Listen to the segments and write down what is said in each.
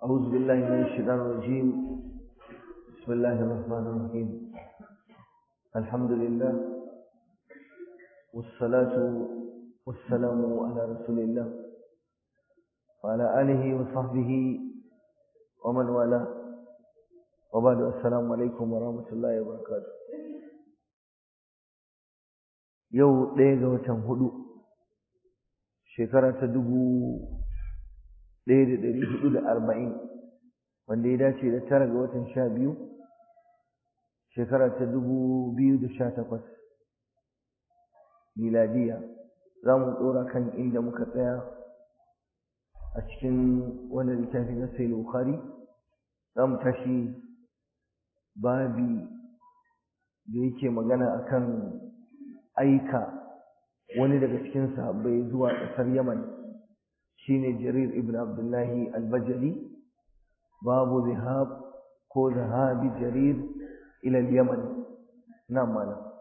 أعوذ بالله من الشيطان الرجيم بسم الله الرحمن الرحيم الحمد لله والصلاة والسلام على رسول الله وعلى آله وصحبه ومن والاه وبعد السلام عليكم ورحمة الله وبركاته yau ɗaya ga watan hudu shekara ta dubu ɗaya da ɗari hudu da arba'in wanda ya dace da tara ga watan sha biyu shekara ta dubu biyu da sha takwas miladiya za mu ɗora kan inda muka tsaya a cikin wannan littafi na sai bukhari za mu tashi babi da yake magana akan aika wani daga cikin sahabbai zuwa ƙasar Yaman shine Jarir ibn Abdullahi al-Bajali babu zihab ko zahabi Jarir ila al-Yaman na malam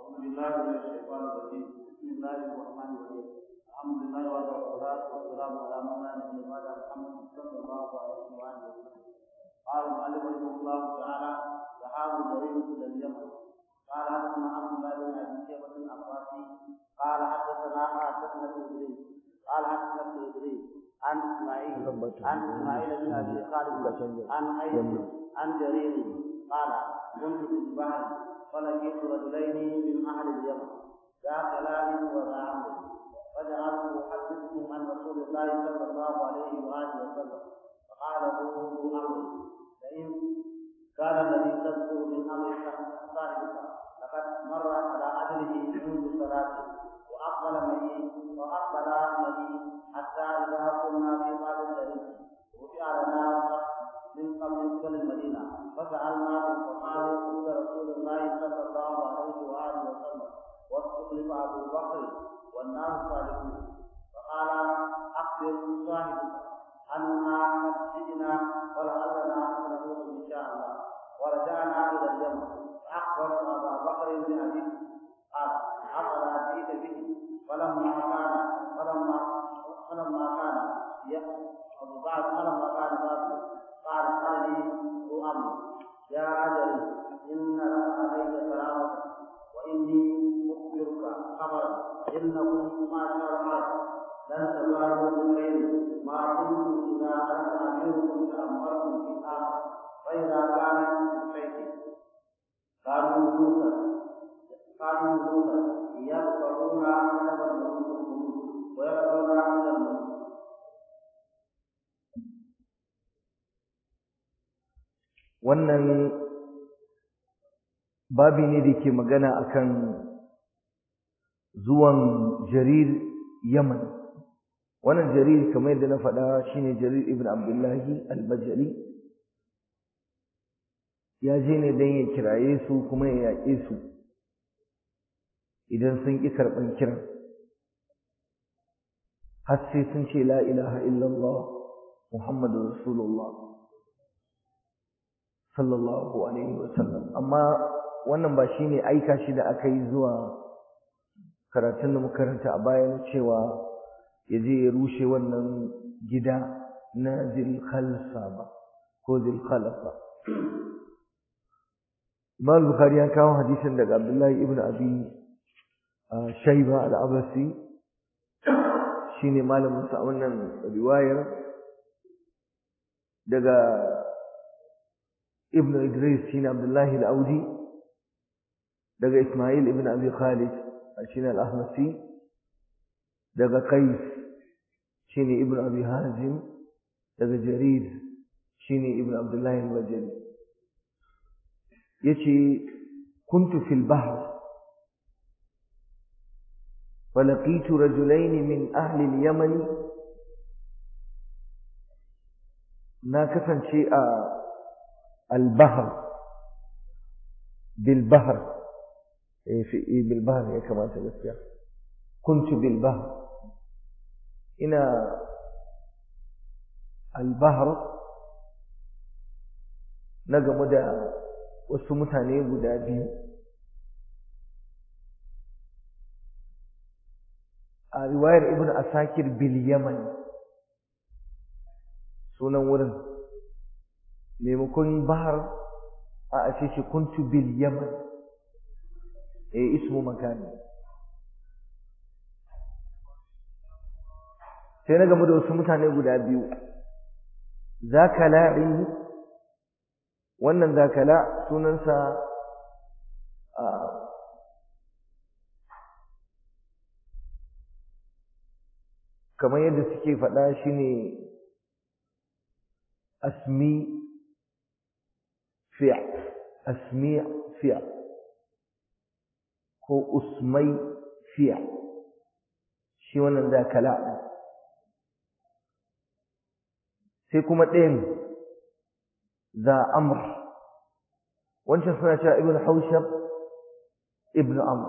الحمد لله والصلاة والسلام على من لا نبي بعد محمد صلى الله عليه وآله وسلم قال المؤلف رحمه الله تعالى ذهاب جرير إلى اليمن قال حدثنا عبد الله بن ابي شيبه العباسي قال حدثنا حدثنا ابن ادريس قال حدثنا ابن ادريس عن اسماعيل عن اسماعيل بن ابي خالد عن قيس عن جرير قال كنت في البحر فلقيت رجلين من اهل اليمن ذا كلام وذا عمل فجعلت احدثهم عن رسول الله صلى الله عليه واله وسلم فقال له امري فان كان الذي تذكر من امر صاحبك لقد مر على عدله منذ صلاته واقبل معي واقبل معي حتى اذا كنا في باب الشريف رفع لنا من قبل كل المدينه فسالناه فقالوا قول رسول الله صلى الله عليه واله وسلم واستخلف ابو بكر والناس صالحون فقال اخبر صاحبك أنا قد جئنا ولعلنا نعود إن شاء الله ورجعنا إلى اليمن فأخبر أبا بكر بأبيه قال أفلا جئت به فلما كان فلما فلما كان بعد فلما كان بعد قال قال لي ذو أمر يا أجل إن لك عليك كرامة وإني أخبرك خبرا إنكم ما شاء الله لن تزالوا بخير ما كنتم إذا أنت أميركم تأمركم في الأمر فإذا كانت في البيت كانوا جلوسا كانوا جلوسا يذكرون أدب الملوك ويذكرون إلى الملوك wannan babi ne da ke magana akan zuwan jarir yaman wannan jarir kamar yadda na faɗa shine jarir ibn abdullahi al-bajali ya je ne don ya kiraye su kuma ya yaƙe su idan sun ƙi karɓan kiran har sai sun ce la ilaha illallah muhammadu rasulullah sallallahu alaihi wasallam amma wannan ba shine aika shi da aka yi zuwa karatun da muka karanta a bayan cewa ya je ya rushe wannan gida na zilkhalsa ba ko zilkhalafa Imam Bukhari ya kawo hadisin daga Abdullahi ibn Abi Shayba al-Abasi shine malamin sa wannan riwayar daga Ibn Idris shine Abdullahi al-Audi daga Ismail ibn Abi Khalid shine al-Ahmasi daga Qais shine Ibn Abi Hazim daga Jarir shine Ibn Abdullah al-Bajali yace kuntu fil bahr فلقيت رجلين من أهل اليمن ناكفا شيء البحر بالبحر في بالبحر كما تذكر كنت بالبحر ina albahar na gamu da wasu mutane guda biyu a riwayar ibn asakir bil yaman sunan wurin maimakon bahar a a ce shi kuntu bil yaman eh ismu makani sai na gamu da wasu mutane guda biyu zakala'i wannan zakala sunansa a kamar yadda suke faɗa shi ne asmi fi'a asmi fi'a ko usmai fi'a shi wannan zakala ɗin sai kuma ɗayan za amr wancan suna cewa ibn haushab ibn amr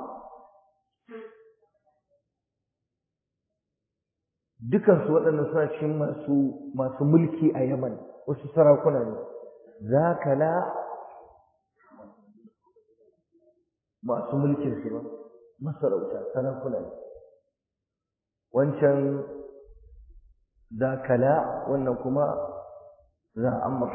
dukansu waɗannan suna cikin masu masu mulki a yaman wasu sarakuna ne za ka la masu mulkin su ba masarauta sarakuna ne wancan za ka la wannan kuma za amr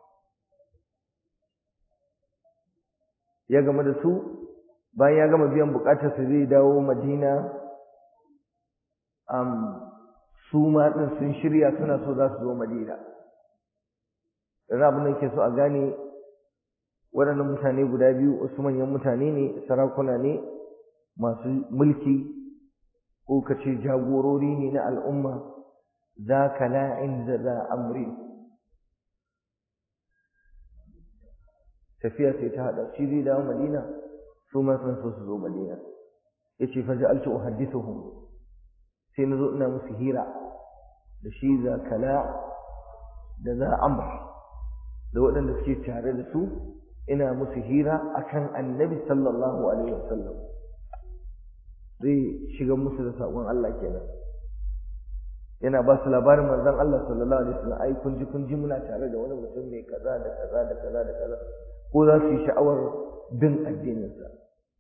ya gama da su bayan ya gama biyan bukatar su zai dawo madina um, su ma din sun shirya suna so za su zo madina yanzu abin da ke so a gane waɗannan mutane guda biyu wasu manyan mutane ne sarakuna ne masu mulki ko ka ce jagorori ne na al'umma za ka la'in da za amri tafiya sai ta haɗa shi zai dawo madina su ma sun so su zo madina ya ce fa ja'altu uhaddithuhum sai na zo ina musu hira da shi za kala da za amr da waɗanda suke tare da su ina musu hira akan annabi sallallahu alaihi wasallam zai shiga musu da saƙon Allah kenan yana ba su labarin manzon Allah sallallahu alaihi wasallam ai kun ji kun ji muna tare da wani mutum mai kaza da kaza da kaza da kaza ko za su yi sha'awar bin addininsa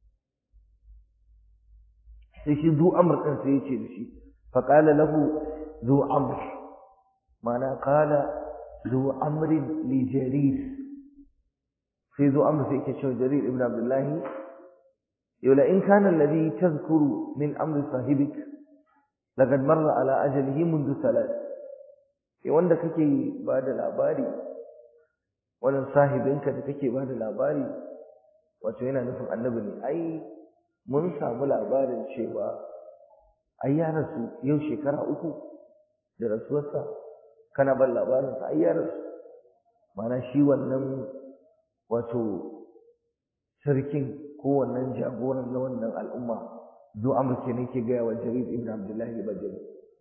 sai shi zu amr din sai ya ce da shi فقال له ذو عمر معنى قال ذو عمر لجرير في ذو عمر في كشف جرير ابن عبد الله يقول إن كان الذي تذكر من أمر صاحبك لقد مر على أجله منذ ثلاث wanda kake ba da labari wannan sahibinka da kake ba da labari wato yana nufin annabi ne ai mun samu labarin cewa ai ya rasu yau shekara uku da rasuwarsa kana ban labarinsa ai ya rasu mana shi wannan wato sarkin ko wannan jagoran na wannan al'umma zo amurke ne ke gaya wa jarir ibn abdullahi bajali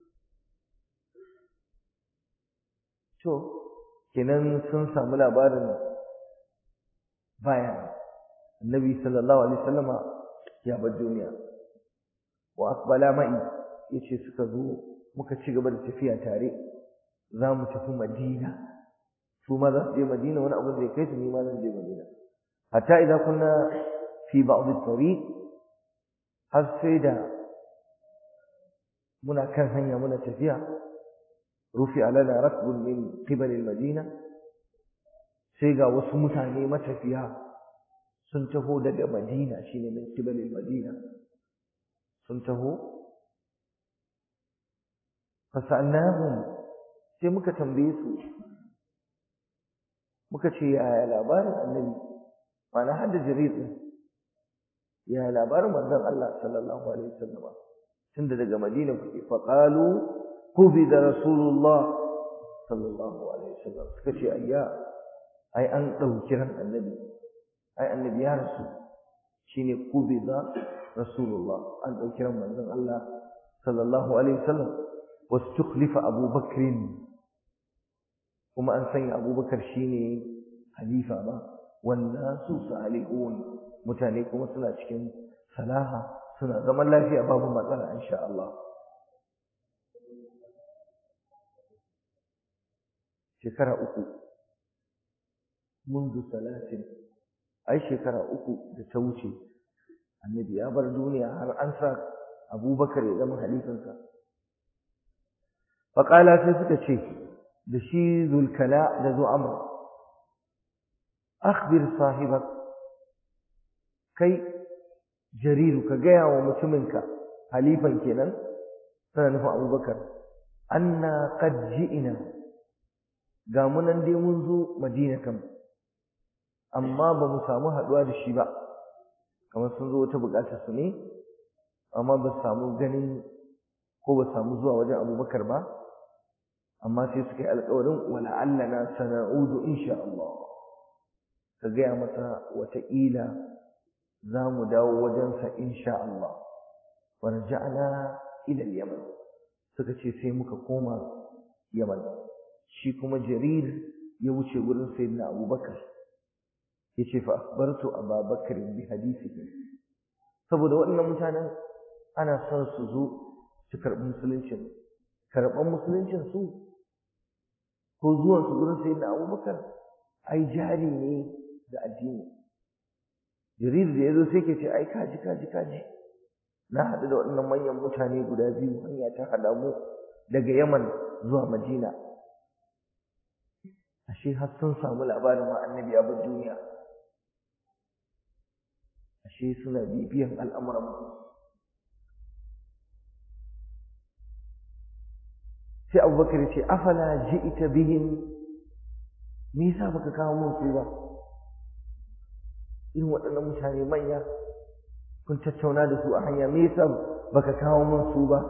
to kenan sun samu labarin baya annabi sallallahu alaihi wasallama ya bar duniya wa aqbala ma'i yace suka zo muka ci gaba da tafiya tare za mu tafi Madina su ma za su je Madina wani abu zai kai su ni ma zan je Madina hatta idan kunna fi ba'd at-tariq har sai da muna kan hanya muna tafiya rufi alana rakbun min qibal al-madina sai ga wasu mutane matafiya sun taho daga Madina shine min qibal al-madina sun taho fasalnahum sai muka tambaye su muka ce yaya labarin annabi mana har da jarir din yaya labarin manzon Allah sallallahu alaihi wasallam tunda daga Madina kuke fa qalu qubida rasulullah sallallahu alaihi wasallam suka ce ayya ai an dauki ran annabi ai annabi ya rasu shine qubida rasulullah an dauki ran manzon Allah sallallahu alaihi wasallam wastukhlifa Abu Bakr kuma an sanya Abu Bakar shine halifa ba wannan su salihun mutane kuma suna cikin salaha suna zaman lafiya babu matsala insha Allah shekara uku منذ ثلاث ai shekara uku da ta wuce annabi ya bar duniya har an sa abubakar ya zama halifansa faƙala sai suka ce da shi zulkala da zo amr akhbir sahibak kai jariru ka gaya wa mutuminka halifan kenan tana nufin abubakar anna qad ji'ina ga mu nan dai mun zo madina kam amma ba mu samu haɗuwa da shi ba kamar sun zo wata buƙatar su ne amma ba su samu ganin ko ba samu zuwa wajen abubakar ba amma sai suka yi alƙawarin wala allana sana'udu insha Allah ka gaya masa wataƙila za mu dawo wajensa insha Allah wa raja'na ila yaman suka ce sai muka koma yaman shi kuma jarir ya wuce wurin sayyidina abubakar yace fa akhbartu ababakar bi hadithihi saboda waɗannan mutanen ana son su zo su karɓi musuluncin karɓan musuluncin su ko zuwan su gurin sayyidina abubakar ai jari ne da addini jarir da yazo sai ke ce ai kaji kaji kaji na haɗu da waɗannan manyan mutane guda biyu hanya ta haɗa mu daga yaman zuwa madina ashe har sun samu labarin ma annabi ya bar duniya ashe suna bibiyan al'amuran mu sai abubakar ya ce afala ji'ita bihim me yasa baka kawo mun su ba irin waɗannan mutane manya kun tattauna da su a hanya me yasa baka kawo mun su ba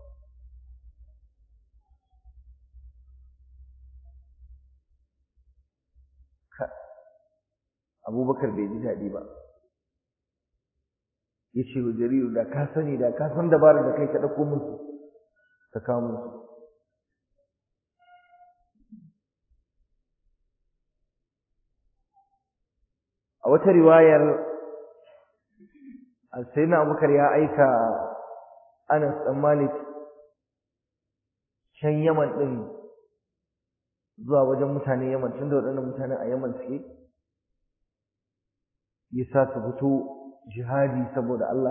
abubakar bai ji daɗi ba ya ce wa jariru da ka sani da ka san dabarar da kai ka ɗauko musu ka kawo musu a wata riwayar sayyidina abubakar ya aika anas dan malik can yaman din zuwa wajen mutane yaman tunda waɗannan mutane a yaman suke ya sa su fito jihadi saboda Allah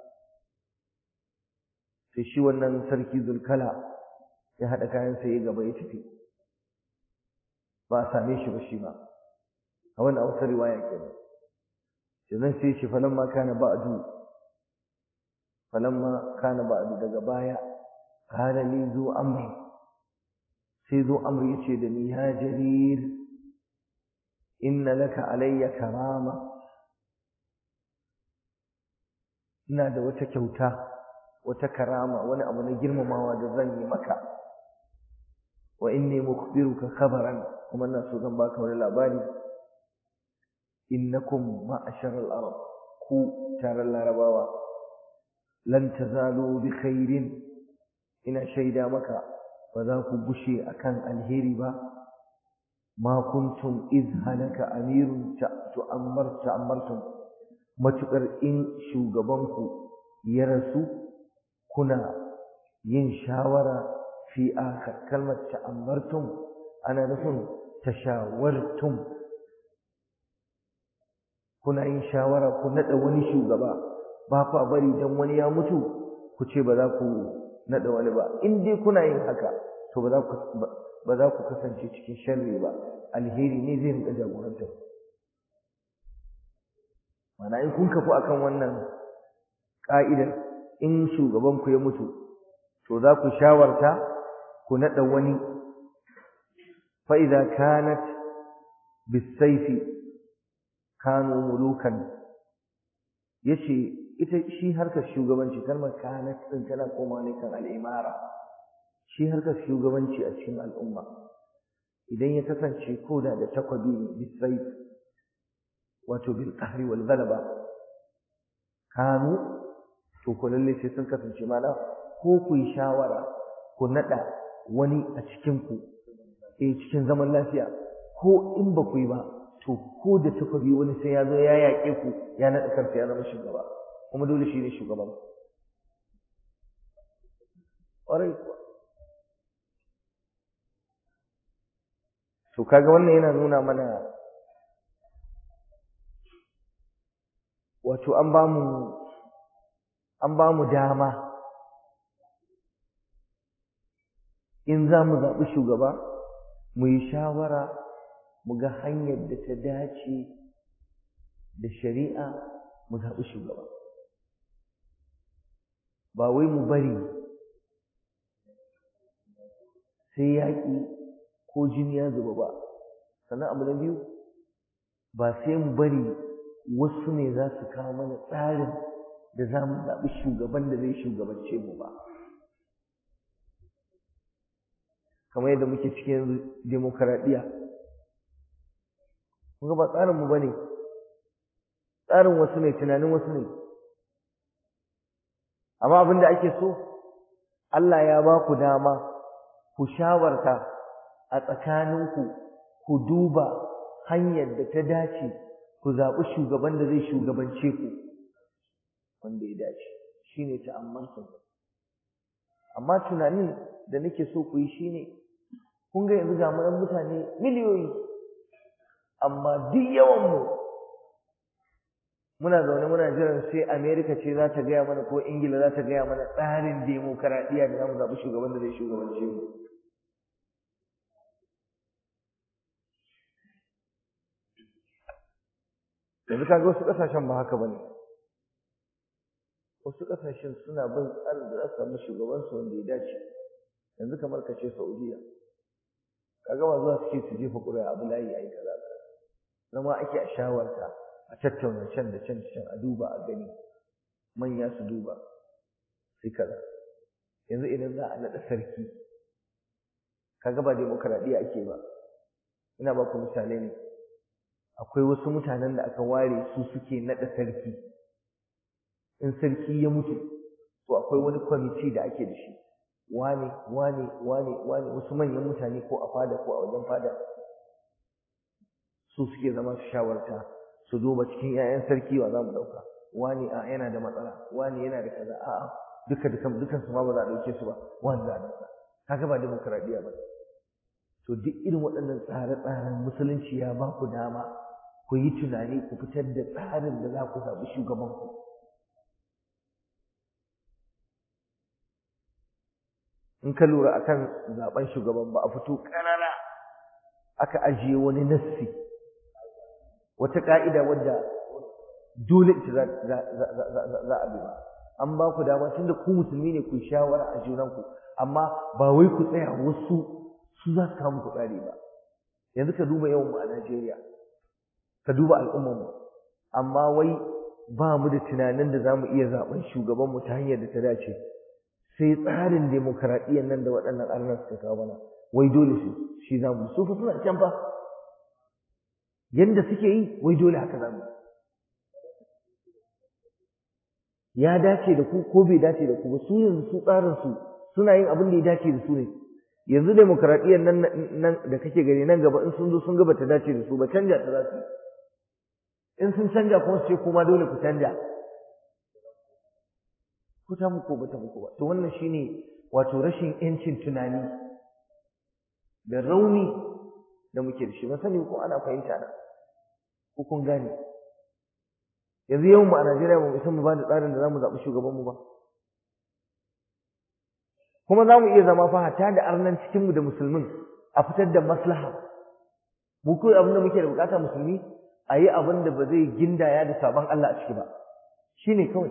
sai shi wannan sarki zulkala ya haɗa kayansa ya gaba ya tafi ba a same shi ba shi ba a wannan a wata riwaya kenan sannan sai shi falamma kana ba'du falamma kana ba'du daga baya kana li zu amri sai zu amri yace da ni ya jarir inna laka alayya karama ina da wata kyauta wata karama wani abu na girmamawa da zan yi maka wa inni mukhbiruka khabaran kuma ina so zan baka wani labari innakum ma'ashar al-arab ku taron larabawa lan tazalu bi khairin ina shaida maka ba za ku gushe akan alheri ba ma kuntum iz halaka amirun tu'ammar ta'ammartum matukar in shugabanku ya rasu kuna yin shawara fi akhar kalmar ta'ammartum ana nufin tashawartum kuna yin shawara ku nada wani shugaba ba ku bari dan wani ya mutu ku ce ba za ku nada wani ba in dai kuna yin haka to ba za ku ba za ku kasance cikin sharri ba alheri ne zai rinka jagorantar mana in kun kafu akan wannan ka'idar in shugaban ku ya mutu to za ku shawarta ku nada wani fa idza kanat bisayfi kanu mulukan yace ita shi harkar shugabanci kalmar kanat din tana koma ne kan al'imara shi harkar shugabanci a cikin al'umma idan ya kasance koda da takwabi ne bisayf wato bil qahri wal ghalaba kanu to ko lalle sai sun kasance mana ko ku yi shawara ku nada wani a cikin ku eh cikin zaman lafiya ko in ba ku yi ba to ko da takobi wani sai ya zo ya yaƙe ku ya naɗa kansa ya zama shugaba kuma dole shi ne shugaban ƙwarai kuwa to kaga wannan yana nuna mana wato an ba mu an ba mu dama in za mu zaɓi shugaba mu yi shawara mu ga hanyar da ta dace da shari'a mu zaɓi shugaba ba wai mu bari sai yaƙi ko jini ya zuba ba sannan abu na biyu ba sai mu bari wasu ne za su kawo mana tsarin da za mu zaɓi shugaban da zai shugabance mu ba kamar yadda muke cikin demokaradiyya kun ba tsarin mu bane tsarin wasu ne tunanin wasu ne amma abin da ake so Allah ya ba ku dama ku shawarta a tsakaninku ku duba hanyar da ta dace ku zaɓi shugaban da zai shugabance ku wanda ya dace shine ta'ammansu amma tunanin da nake so ku yi shine kun ga yanzu ga mu mutane miliyoyi amma duk yawanmu muna zaune muna jiran sai Amerika ce za ta gaya mana ko Ingila za ta gaya mana tsarin demokaradiyya da za mu zaɓi shugaban da zai shugabance mu yanzu kaga wasu ƙasashen ba haka bane wasu ƙasashen suna bin tsarin da za su samu shugabansu wanda ya dace yanzu kamar ka ce Saudiya kaga ba zuwa suke su jefa ƙuri'a abu layi ayi kaza zama ake a shawarta a tattauna can da can can a duba a gani manya su duba sai kaza yanzu idan za a naɗa sarki kaga ba demokaradiyya ake ba ina ba ku misalai ne akwai wasu mutanen da aka ware su suke naɗa sarki in sarki ya mutu to akwai wani kwamiti da ake da shi wane wane wane wane wasu manyan mutane ko a fada ko a wajen fada su suke zama su shawarta su duba cikin 'ya'yan sarki wa za mu ɗauka wani a yana da matsala wani yana da kaza a'a duka dukan dukan su ma ba za a ɗauke su ba wani za a ɗauka kaga ba demokradiyya ba to duk irin waɗannan tsare-tsaren musulunci ya ba ku dama ku yi tunani ku fitar da tsarin da za ku zaɓi shugabanku in ka lura akan zaben shugaban ba a fito ƙarara aka ajiye wani nassi wata ka'ida wadda dole ita za a bi ba an ba ku dama tunda ku musulmi ne ku shawara a junanku amma ba wai ku tsaya wasu su za su kawo ku tsari ba yanzu ka duba yawan mu a Najeriya ka duba al'ummar mu amma wai ba mu da tunanin da zamu iya zaben shugaban mu ta hanyar da ta dace sai tsarin demokaradiyyar nan da waɗannan arnan suka kawo mana wai dole su shi zamu su fa suna can fa yanda suke yi wai dole haka zamu ya dace da ku ko bai dace da ku ba su yanzu su tsarin su suna yin abin da ya dace da su ne yanzu demokradiyyar nan nan da kake gani nan gaba in sun zo sun ga bata dace da su ba canja ta za su in sun canja kuma su ce kuma dole ku canja ko ta muku ba ta muku ba to wannan shine wato rashin yancin tunani da rauni da muke da shi ba sani ko ana fahimta na ko kun gane yanzu yawan mu a Najeriya ba mu san mu ba da tsarin da zamu zaɓi shugaban mu ba kuma za mu iya zama fa hatta da arnan cikin mu da musulmin a fitar da maslaha mu ko abin da muke da bukata musulmi a yi abin da ba zai gindaya da sabon Allah a ciki ba shine kawai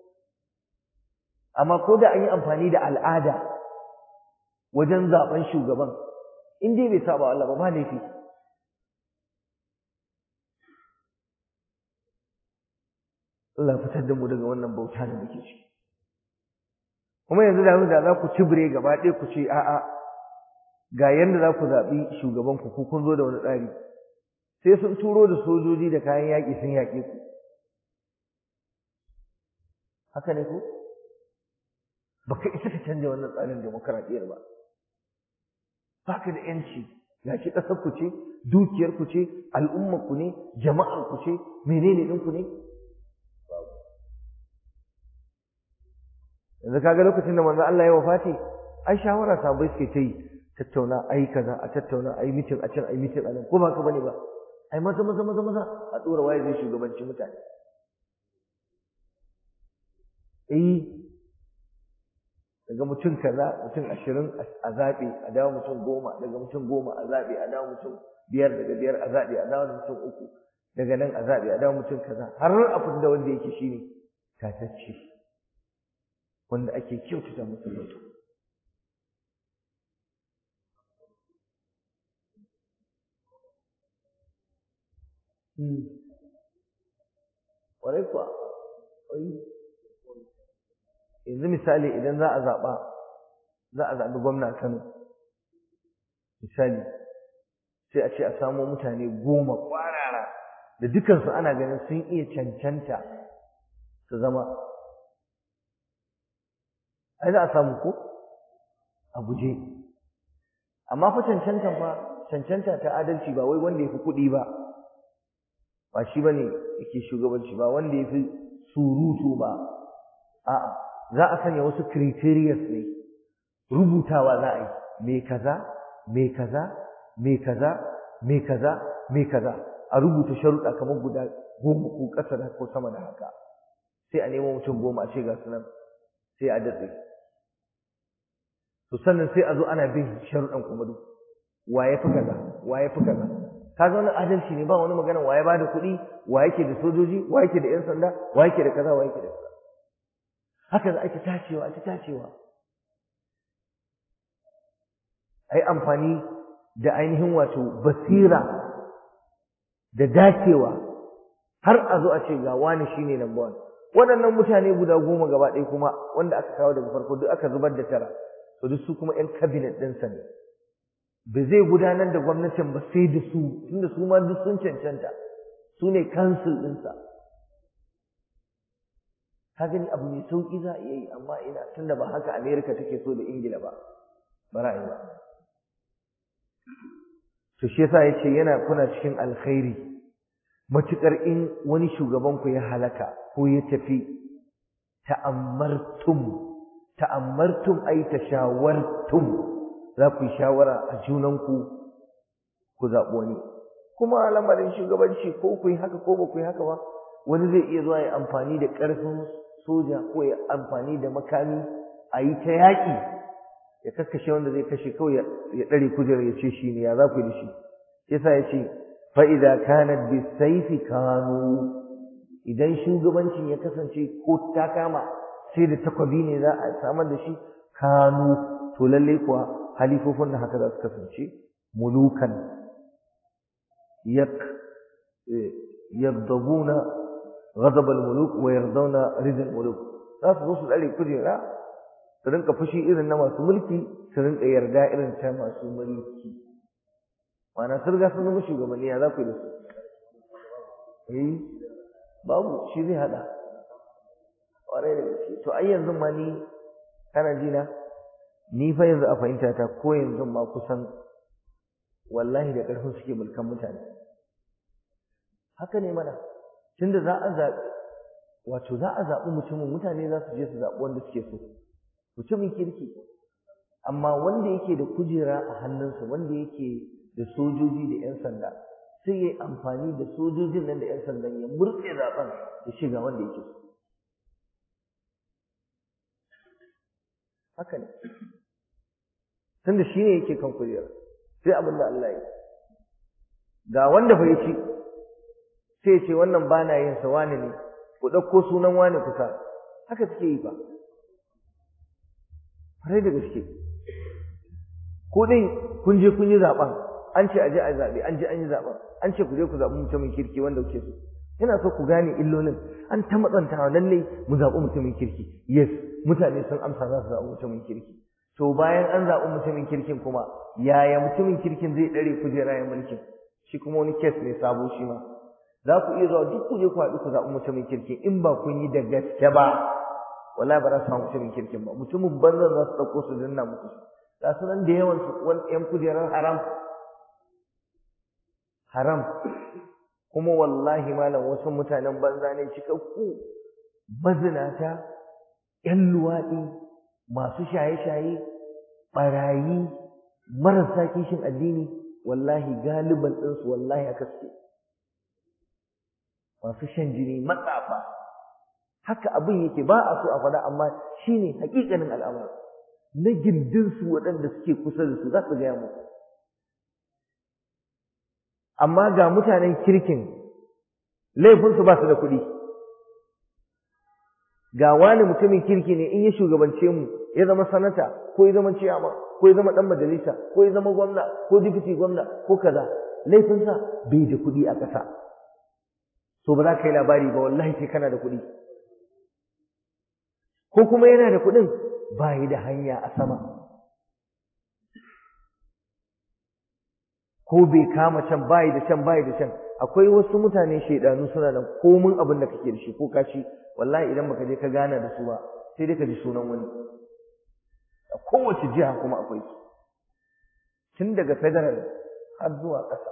amma ko da an yi amfani da al'ada wajen zaben shugaban in dai bai saba Allah ba ba laifi Allah fitar da mu daga wannan bauta da muke ciki kuma yanzu da da za ku cibire gaba ɗaya ku ce a'a ga yanda za ku zaɓi shugaban ku ko kun zo da wani tsari sai sun turo da sojoji da kayan yaƙi sun yaƙe ku haka ne ko baka isa ka canja wannan tsarin demokaradiyyar ba baka da yanci gashi ƙasar ku ce dukiyar ku ce al'ummar ku ne jama'ar ku ce menene ɗin ku ne yanzu kaga lokacin da manzon Allah ya wafati ai shawara sabai suke ta yi tattauna ai kaza a tattauna ai mitin a can ai mitin a nan ko ba ka bane ba ai maza maza maza maza a tsora waye zai shugabanci mutane eh daga mutum kaza mutum ashirin a zaɓe a dawo mutum goma daga mutum goma a zaɓe a dawo mutum biyar daga biyar a zaɓe a dawo mutum uku daga nan a zaɓe a dawo mutum kaza har a da wanda yake shine tatacce wanda ake kyautata musu zato ƙwarai kuwa yanzu misali idan za a zaɓa za a zaɓi gwamna a Kano misali sai a ce a samo mutane goma ƙwarara da dukansu ana ganin sun iya cancanta su zama ai za a samu ko a guje amma fa cancantan fa cancanta ta adalci ba wai wanda ya fi kuɗi ba ba shi ba ne yake shugabanci ba wanda ya fi surutu ba a'a za a sanya wasu criterias ne rubutawa za a yi me kaza me kaza me kaza me kaza me kaza a rubuta sharuɗa kamar guda goma ko ƙasa da ko sama da haka sai a nemo mutum goma a ce ga su nan sai a datse to sannan sai a zo ana bin sharuɗan kuma duk wa ya fi kaza wa ya fi kaza kaga wani adalci ne ba wani magana wa ya bada kuɗi wa yake da sojoji wa yake da 'yan sanda wa yake da kaza wa yake da kaza haka za a ci tacewa a ci tacewa a yi amfani da ainihin wato basira da dacewa har a zo a ce ga wani shine number one waɗannan mutane guda goma gaba ɗaya kuma wanda aka kawo daga farko duk aka zubar da tara to duk su kuma 'yan cabinet ɗinsa ne ba zai gudanar da gwamnatin ba sai da su tunda su ma duk sun cancanta su ne kansil ɗinsa ka gani abu mai sauƙi za a iya yi amma ina tunda ba haka amerika take so da ingila ba ba ra'ayi ba to shi yasa yace yana kuna cikin alkhairi matukar in wani shugaban ku ya halaka ko ya tafi ta'ammartum ta'ammartum ay tashawartum za ku yi shawara a junanku ku zaɓi wani kuma lamarin shugabanci ko ku yi haka ko ba ku yi haka ba wani zai iya zuwa ya amfani da ƙarfin soja ko ya amfani da makami a yi ta yaƙi ya kakkashe wanda zai kashe kawai ya ɗare kujerar ya ce shi ne ya za ku yi da shi yasa ya ce fa'iza kanat bi saifi kanu idan shugabancin ya kasance ko ta kama sai da takwabi ne za a samar da shi kanu to lallai kuwa halifofin da haka za su kasance mulukan yak yardabuna ghadab al-muluk wa yardawna ridal muluk za su zo su dare kujera su rinka fushi irin na masu mulki su rinka yarda irin ta masu mulki ma'ana sun riga sun zama shugabanni ya za ku yi da su eh babu shi zai hada ƙwarai da gaske to ai yanzu ma ni kana ji na ni fa yanzu a fahimta ta ko yanzu ma kusan wallahi da ƙarfin suke mulkan mutane haka ne mana tunda za a zaɓi wato za a zaɓi mutumin mutane za su je su zaɓi wanda suke so mutumin kirki amma wanda yake da kujera a hannunsa wanda yake da sojoji da 'yan sanda sai ya yi amfani da sojojin nan da 'yan sandan ya murɗe zaɓen ya shiga wanda yake so haka ne tunda shi ne yake kan kujera sai abin da Allah ya ga wanda bai ci sai ce wannan ba na yin sa wani ne ku ɗauko sunan wani kusa haka suke yi ba farai da gaske ko dai kun je kun yi zaɓen an ce a je a zaɓe an je an yi zaɓen an ce ku je ku zaɓi mutumin kirki wanda kuke so ina so ku gane illolin an ta matsantawa lallai mu zaɓi mutumin kirki yes mutane sun amsa za su zaɓi mutumin kirki to bayan an zaɓi mutumin kirkin kuma yaya mutumin kirkin zai ɗare kujera ya mulkin shi kuma wani kes ne sabo shi ma za ku iya zuwa duk ku je ku haɗu ku zaɓi mutumin kirkin in ba kun yi da gaske ba wallahi ba za su samu mutumin kirkin ba mutumin banzan za su ɗauko su danna muku ga su nan da yawan su wani ƴan kujerar haram haram kuma wallahi malam wasu mutanen banza ne cikakku mazinata ƴan luwaɗi masu shaye-shaye ɓarayi marasa kishin addini wallahi galiban ɗinsu wallahi aka suke masu shan jini matsafa haka abin yake ba a so a faɗa amma shine hakikanin al'amari na gindinsu waɗanda suke kusa da su za su gaya muku amma ga mutanen kirkin laifinsu ba su da kuɗi ga wani mutumin kirki ne in ya shugabance mu ya zama sanata ko ya zama ciyama ko ya zama dan majalisa ko ya zama gwamna ko dipiti gwamna ko kaza laifinsa bai da kuɗi a ƙasa so ba za ka yi labari ba wallahi sai kana da kuɗi ko kuma yana da kuɗin ba yi da hanya a sama ko bai kama can bayi da can bayi da can akwai wasu mutane shaidanu suna nan komin abin da kake da shi ko kaci wallahi idan baka je ka gana da su ba sai dai ka ji sunan wani a kowace jiha kuma akwai su tun daga federal har zuwa ƙasa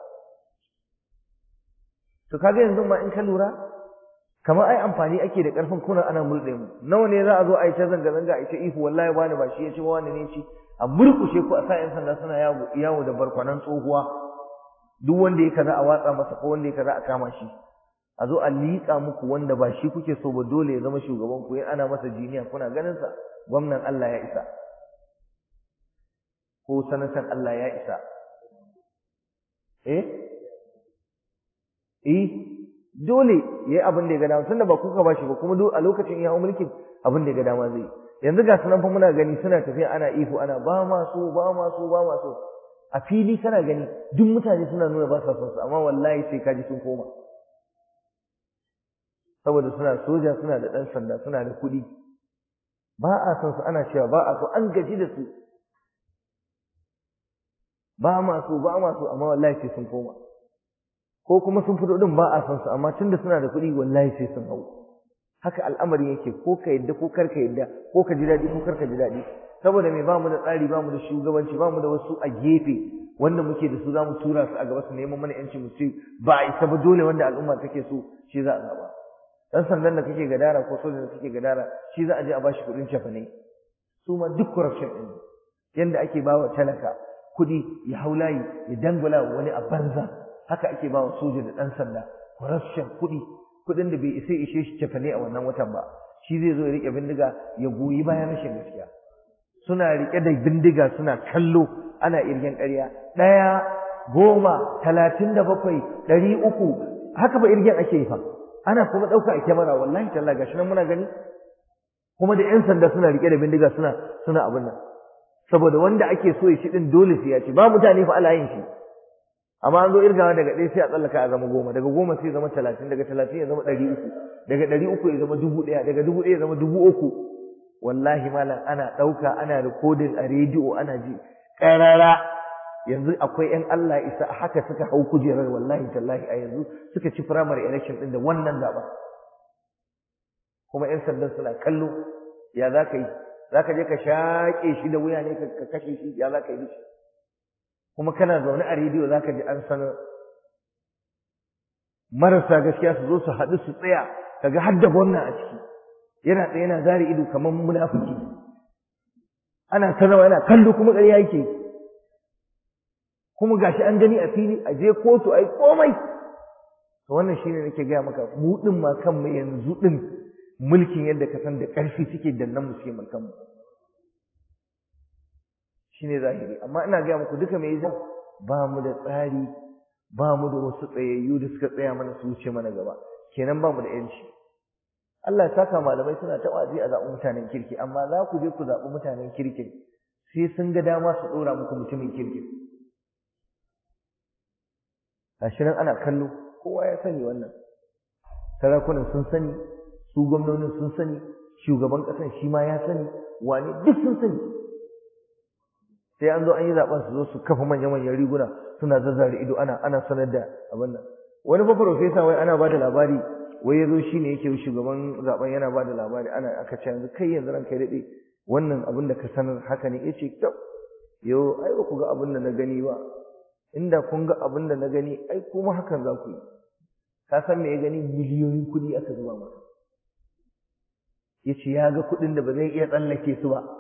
to kaga yanzu ma in ka lura kamar ai amfani ake da ƙarfin kuna ana murɗe mu nawa ne za a zo a yi ta zanga-zanga a yi ta ihu wallahi wani ba shi ya ci wani ne ci a murƙushe ku a sa 'yan sanda suna yawo da barkwanan tsohuwa duk wanda ya kaza a watsa masa ko wanda ya kaza a kama shi a zo a liƙa muku wanda ba shi kuke so ba dole ya zama shugaban ku ana masa jiniya kuna ganin sa gwamnan Allah ya isa ko sanatan Allah ya isa eh eh dole yayi abin da ya ga dama tunda ba kuka ba shi ba kuma a lokacin ya hau mulkin abin da ya ga dama zai yanzu ga sunan fa muna gani suna tafiya ana ihu ana ba ma so ba ma so ba ma so a fili kana gani duk mutane suna nuna ba sa son su amma wallahi sai kaji sun koma saboda suna soja suna da ɗan sanda suna da kuɗi ba a son su ana cewa ba a so an gaji da su ba ma so ba ma so amma wallahi sai sun koma ko kuma sun fito din ba a son su amma tunda suna da kuɗi wallahi sai sun hau haka al'amarin yake ko ka yadda ko kar ka yadda ko ka ji daɗi ko kar ka ji daɗi saboda me ba mu da tsari ba mu da shugabanci ba mu da wasu a gefe wanda muke da su za mu tura su a gaba su neman mana yanci mu ce ba a isa ba dole wanda al'umma take so shi za a zaba dan sandan da kake gadara ko sojan da kake gadara shi za a je a bashi kuɗin cefane su ma duk corruption ɗin yanda ake ba wa talaka kuɗi ya hau layi ya dangwala wani a banza haka ake ba wa soja da ɗan sanda corruption kuɗi kuɗin da bai isa ishe shi cefane a wannan watan ba shi zai zo ya riƙe bindiga ya goyi bayan rashin gaskiya suna riƙe da bindiga suna kallo ana irgen ƙarya ɗaya goma talatin da bakwai ɗari uku haka ba irgen ake yi fa ana kuma ɗauka a kyamara wallahi talla gashi nan muna gani kuma da 'yan sanda suna riƙe da bindiga suna suna abin nan saboda wanda ake so ya shi ɗin dole sai ya ci ba mutane fa ala yin shi amma an zo irgawa daga ɗaya sai a tsallaka a zama goma daga goma sai ya zama talatin daga talatin ya zama ɗari uku daga ɗari uku ya zama dubu ɗaya daga dubu ɗaya ya zama dubu uku wallahi malam ana ɗauka ana rikodin a rediyo ana ji ƙarara yanzu akwai ƴan Allah isa haka suka hau kujerar wallahi tallahi a yanzu suka ci primary election ɗin da wannan zaɓen kuma ƴan sandan suna kallo ya za ka yi za ka je ka shaƙe shi da wuya ne ka kashe shi ya za ka yi shi kuma kana zaune a rediyo za ka ji an sanar marasa gaskiya su zo su haɗu su tsaya kaga har da gwamna a ciki yana tsaye yana zare ido kamar munafiki ana sanarwa yana kallo kuma ƙarya yake kuma gashi an gani a fili a je kotu ai komai to wannan shine nake gaya maka mu din ma kanmu yanzu din mulkin yadda ka san da ƙarfi suke dannan mu suke mulkan mu shine zahiri amma ina gaya muku duka me yasa ba mu da tsari ba mu da wasu tsayayyu da suka tsaya mana su wuce mana gaba kenan ba mu da yanci Allah ya saka malamai suna ta wazi a zaɓi mutanen kirki amma za ku je ku zaɓi mutanen kirkin sai sun ga dama su ɗora muku mutumin kirkin gashi nan ana kallo kowa ya sani wannan sarakunan sun sani su gwamnonin sun sani shugaban ƙasan shi ma ya sani wane duk sun sani sai an zo an yi zaben su zo su kafa manya-manyan riguna suna zazzare ido ana ana sanar da abin nan wani fa profesa wai ana bada labari wai yazo shine yake shugaban zaben yana bada labari ana aka ce yanzu kai yanzu ranka dade wannan abin da ka sanar haka ne yace kyau yo ai ba ku ga abin da na gani ba inda kun ga abin da na gani ai kuma hakan za ku yi ka san me ya gani miliyoyin kuɗi aka zuba masa yace ya ga kuɗin da ba zai iya tsallake su ba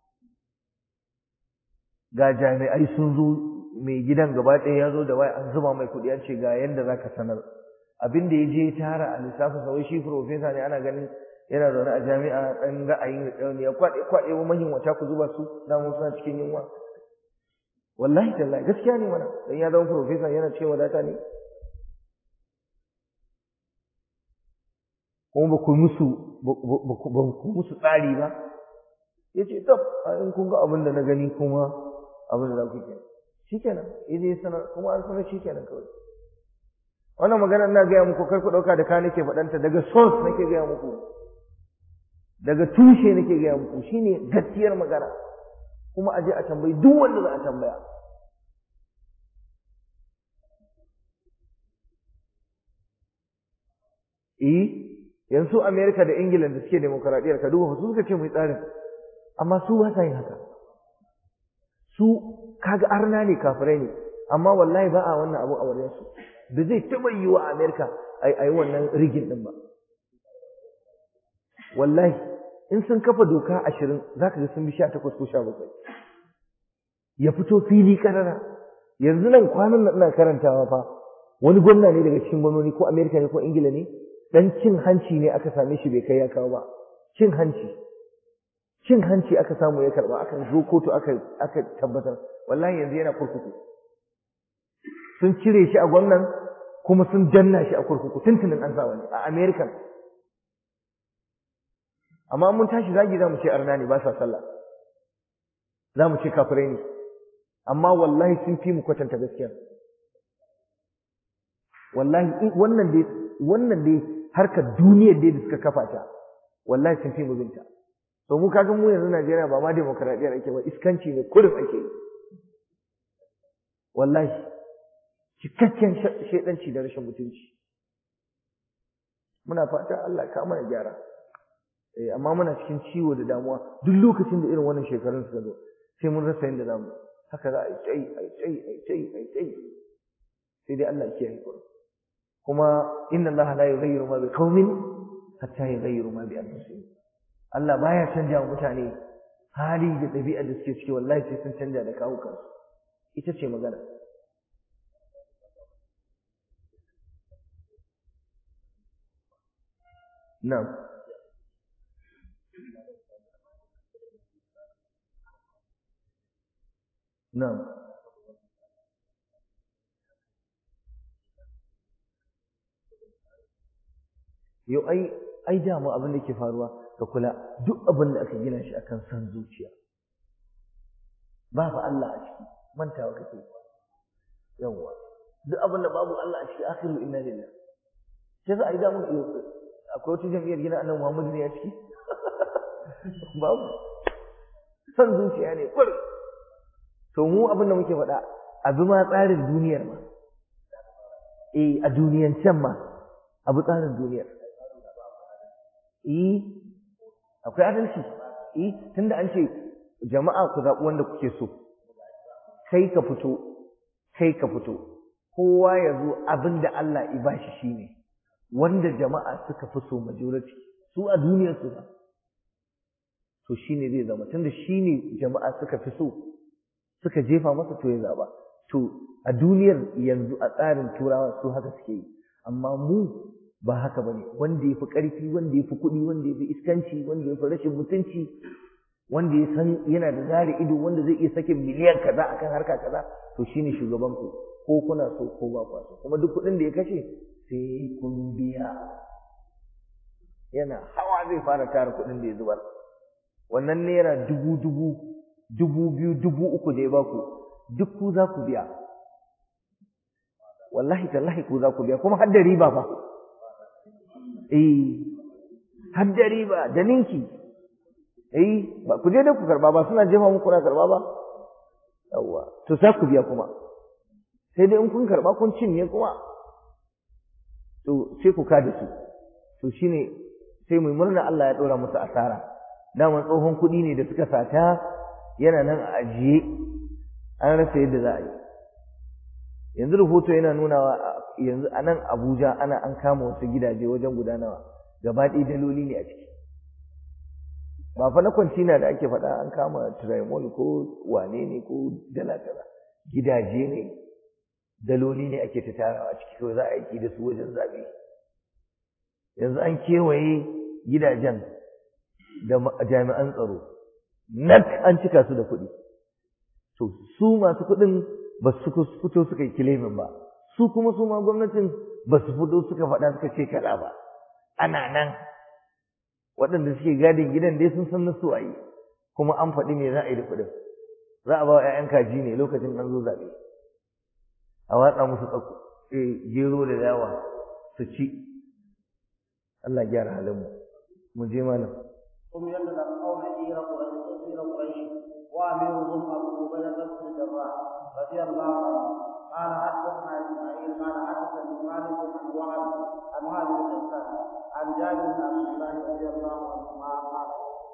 ga jami'ai sun zo mai gidan gaba ɗaya ya zo da waya an zuba mai kuɗi an ce ga yanda za ka sanar abin da ya je tara a lissafin sa wai shi profesa ne ana ganin yana zaune a jami'a ɗan ra'ayin da ya kwaɗe kwaɗe wa manyan wata ku zuba su damu suna cikin yunwa wallahi tallahi gaskiya ne mana dan ya zama professor yana cewa wadata ne kuma ba ku musu ba ku musu tsari ba yace tab in kun ga abin da na gani kuma abin da za ku kenan shikenan yaje sanar kuma an sanar shikenan kawai wannan magana ina gaya muku kar ku dauka da ka nake faɗanta daga source nake gaya muku daga tushe nake gaya muku shine gaskiyar magana kuma aje a tambayi duk wanda za a tambaya eh yanzu America da England da suke demokradiyyar ka duba su suka ce mai tsarin amma su ba sa yin haka su kaga arna ne kafirai ne amma wallahi ba a wannan abu a wurin su da zai taba yi wa America ai ai wannan rigin din ba wallahi in sun kafa doka ashirin zaka ga sun bi sha takwas ko sha bakwai ya fito fili karara yanzu nan kwanan nan ina karantawa fa wani gwamna ne daga cikin gwamnoni ko America ne ko Ingila ne dan cin hanci ne aka same shi bai kai ya kawo ba cin hanci cin hanci aka samu ya karba aka zo kotu aka aka tabbatar wallahi yanzu yana kurkuku sun cire shi a gwamnan kuma sun danna shi a kurkuku tuntunin an sa wani a American amma mun tashi zagi za mu ce arna ne ba sa sallah za mu ce kafirai ne amma wallahi sun fi mu kwatanta gaskiya wallahi wannan dai wannan dai harkar duniyar dai da suka kafa ta wallahi sun fi mu binta to mu kaga mu yanzu Najeriya ba ma demokradiyyar ake ba iskanci ne kurin ake yi wallahi cikakken shaidanci da rashin mutunci muna fata Allah ka mana gyara eh amma muna cikin ciwo da damuwa duk lokacin da irin wannan shekarun suka zo sai mun rasa yadda zamu haka za a yi tsayi a yi tsayi a yi tsayi a yi tsayi sai dai Allah ya kiyaye ku kuma inna Allah la yughayyiru ma bi qaumin hatta yughayyiru ma bi anfusihim Allah baya canja wa mutane hali da ɗabi'a da suke ciki wallahi sai sun canja da kawo kansu ita ce magana na'am na'am yau ai ai dama abin da ke faruwa ka kula duk abin da aka gina shi akan san zuciya babu Allah a ciki mantawa kake yawa duk abin da babu Allah a ciki akhiru inna lillah sai za a yi damu akwai wata jam'iyyar gina annabi Muhammad ne a ciki babu san zuciya ne kur to mu abin da muke faɗa abi ma tsarin duniyar ma eh a duniyan can ma abu tsarin duniyar eh akwai adalci eh tunda an ce jama'a ku zaɓi wanda kuke so kai ka fito kai ka fito kowa ya zo abin da Allah ya bashi shine wanda jama'a suka fi so majority su a duniyar su ba to shine zai zama tunda shine jama'a suka fi so suka jefa masa to ya zaba to a duniyar yanzu a tsarin turawa su haka suke yi amma mu ba haka bane wanda yafi ƙarfi wanda yafi kuɗi wanda yafi iskanci wanda yafi rashin mutunci wanda ya san yana da zari ido wanda zai iya sakin miliyan kaza akan harka kaza to shine shugaban ku ko kuna so ko ba ku so kuma duk kuɗin da ya kashe sai kun biya yana hawa zai fara tara kuɗin da ya zubar wannan naira dubu dubu dubu biyu dubu uku da ya baku duk ku za ku biya wallahi tallahi ku za ku biya kuma har da riba fa eh har da riba da ninki eh ba ku je da ku karba ba suna jefa muku na karba ba yawwa to sai ku biya kuma sai dai in kun karba kun cinye kuma to sai ku kada su to shine sai mu murna Allah ya dora musu asara daman tsohon kuɗi ne da suka sata yana nan a ajiye an rasa yadda za a yi yanzu rahoto yana nunawa yanzu a nan Abuja ana an kama wasu gidaje wajen guda nawa gaba ɗaya daloli ne a ciki ba fa na kwantina da ake faɗa an kama trimol ko wane ne ko dala kaza gidaje ne daloli ne ake ta tarawa a ciki kawai za a aiki da su wajen zaɓe yanzu an kewaye gidajen da jami'an tsaro nak an cika su da kuɗi to su masu kuɗin ba su fito suka yi kilemin ba su kuma su ma gwamnatin ba su fito suka faɗa suka ce kaza ba ana nan waɗanda suke gadin gidan dai sun san nasu a yi kuma an faɗi me za a yi da kuɗin za a ba wa 'ya'yan kaji ne lokacin an zo zaɓe a watsa musu tsako gero da dawa su ci Allah gyara halin mu mu je malam هم يتلقون عير قريش عير قريش واميرهم ابو عبيده بن الجراح رضي الله عنه قال حدثنا اسماعيل قال حدثني مالك عن وهب عن وهب بن حسان عن جابر بن عبد الله رضي الله عنهما قال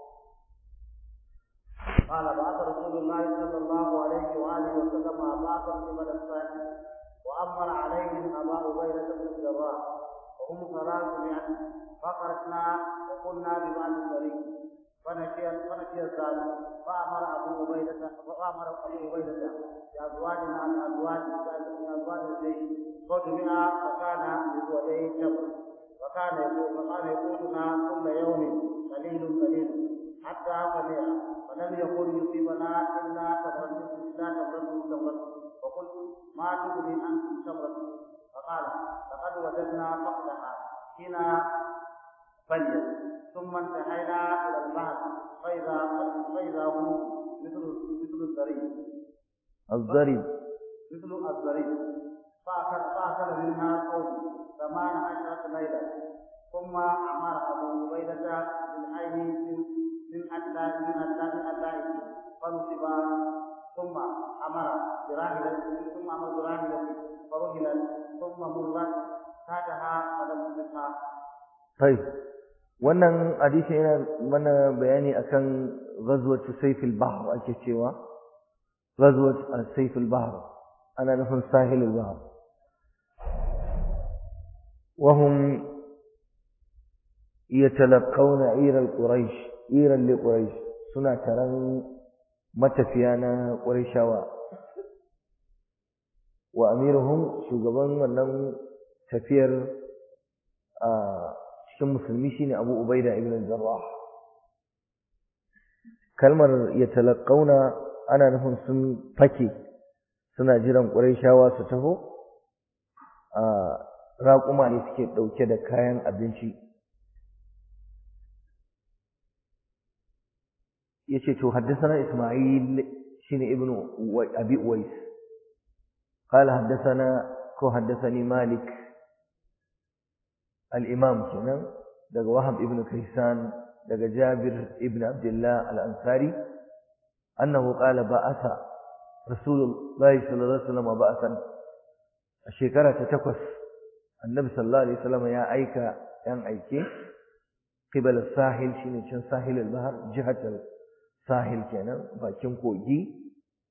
قال بعث رسول الله صلى الله عليه واله وسلم اباك قبل السائل وامر عليهم ابا عبيده بن الجراح وهم ثلاثمائه فخرجنا وقلنا ببعض الطريق فنسي فنسي الثالث فامر ابو عبيده فامر ابو عبيده بازواجنا من ازواج من ازواج الجيش فجمع فكان بزوجي تمر وكان يقول فكان يقولنا كل يوم قليل قليل حتى سمع فلم يكن يصيبنا الا تمرة الا تمرة تمرة وقلت ما تغني عنكم تمرة فقال لقد وجدنا فقدها حين فليت ثم انتهينا الى البحر فاذا فاذا هو مثل مثل الزريب الضرب مثل الزريب فاكل فاكل منها قوم ثمان عشرة ليلة ثم امر ابو عبيدة بالعين من من أداء من أداء من أدائه فنصب ثم امر براحلة ثم امر براحلة فرحلت ثم مرت تحتها فلم تدركها طيب wannan hadisi yana mana bayani akan ghazwat sayf al-bahr ake cewa ghazwat sayf al-bahr ana nufin sahil al-bahr وهم يتلقون عير القريش عيرا لقريش suna taron matafiya na ƙurayshawa wa amiruhum shugaban wannan tafiyar a cikin musulmi shine Abu Ubaida ibn al-Jarrah kalmar yatalaqauna ana nufin sun fake suna jiran Qurayshawa su taho a raƙuma ne suke ɗauke da kayan abinci yace to haddathana Isma'il shine ibn Abi Uwais قال حدثنا كو حدثني مالك الإمام كنا دقى وهب ابن كيسان دقى جابر ابن عبد الله الأنصاري أنه قال بأس رسول الله صلى الله عليه وسلم بأسا الشيكرة تتكس النبي صلى الله عليه وسلم يا أيك يا أيكي قبل الساحل شنو كان ساحل البحر جهة الساحل كان باكين كوجي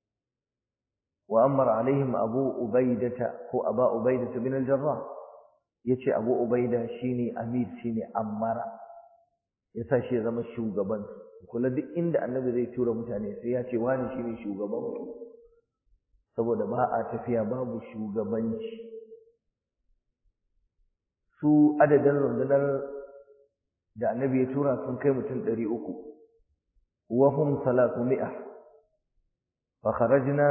وأمر عليهم أبو أبيدة هو أبا أبيدة بن الجراح yace Abu Ubaida shine Amir shine Ammara yasa shi ya zama shugaban kula duk inda Annabi zai tura mutane sai ya ce wani shine shugaban ku saboda ba a tafiya babu shugabanci su adadin rundunar da Annabi ya tura sun kai mutum 300 wa hum 300 fa kharajna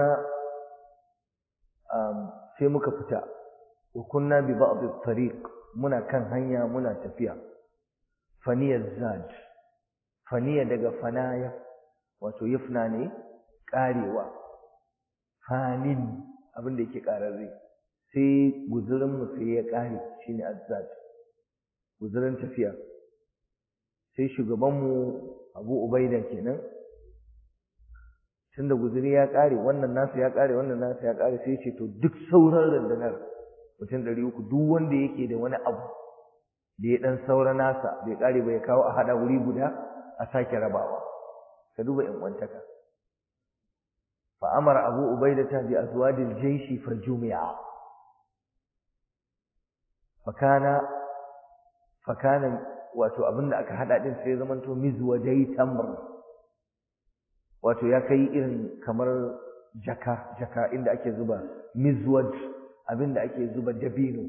sai muka fita wa kunna bi ba'd at-tariq muna kan hanya muna tafiya faniya zad faniya daga fanaya wato yafna ne karewa fanin abin da yake kararre sai guzurin mu sai ya kare shine azzad guzurin tafiya sai shugaban mu Abu Ubaida kenan tunda guzuri ya kare wannan nasu ya kare wannan nasu ya kare sai ce to duk sauran rundunar mutum ɗari uku duk wanda yake da wani abu da ya ɗan saura nasa bai kare ba ya kawo a haɗa wuri guda a sake rabawa ka duba in wantaka fa amara abu ubaidata bi azwadil jayshi fa jumi'a fakana fakana wato abinda aka hada din sai zamanto mizwadai tamr wato ya kai irin kamar jaka jaka inda ake zuba mizwad abinda ake zuba dabino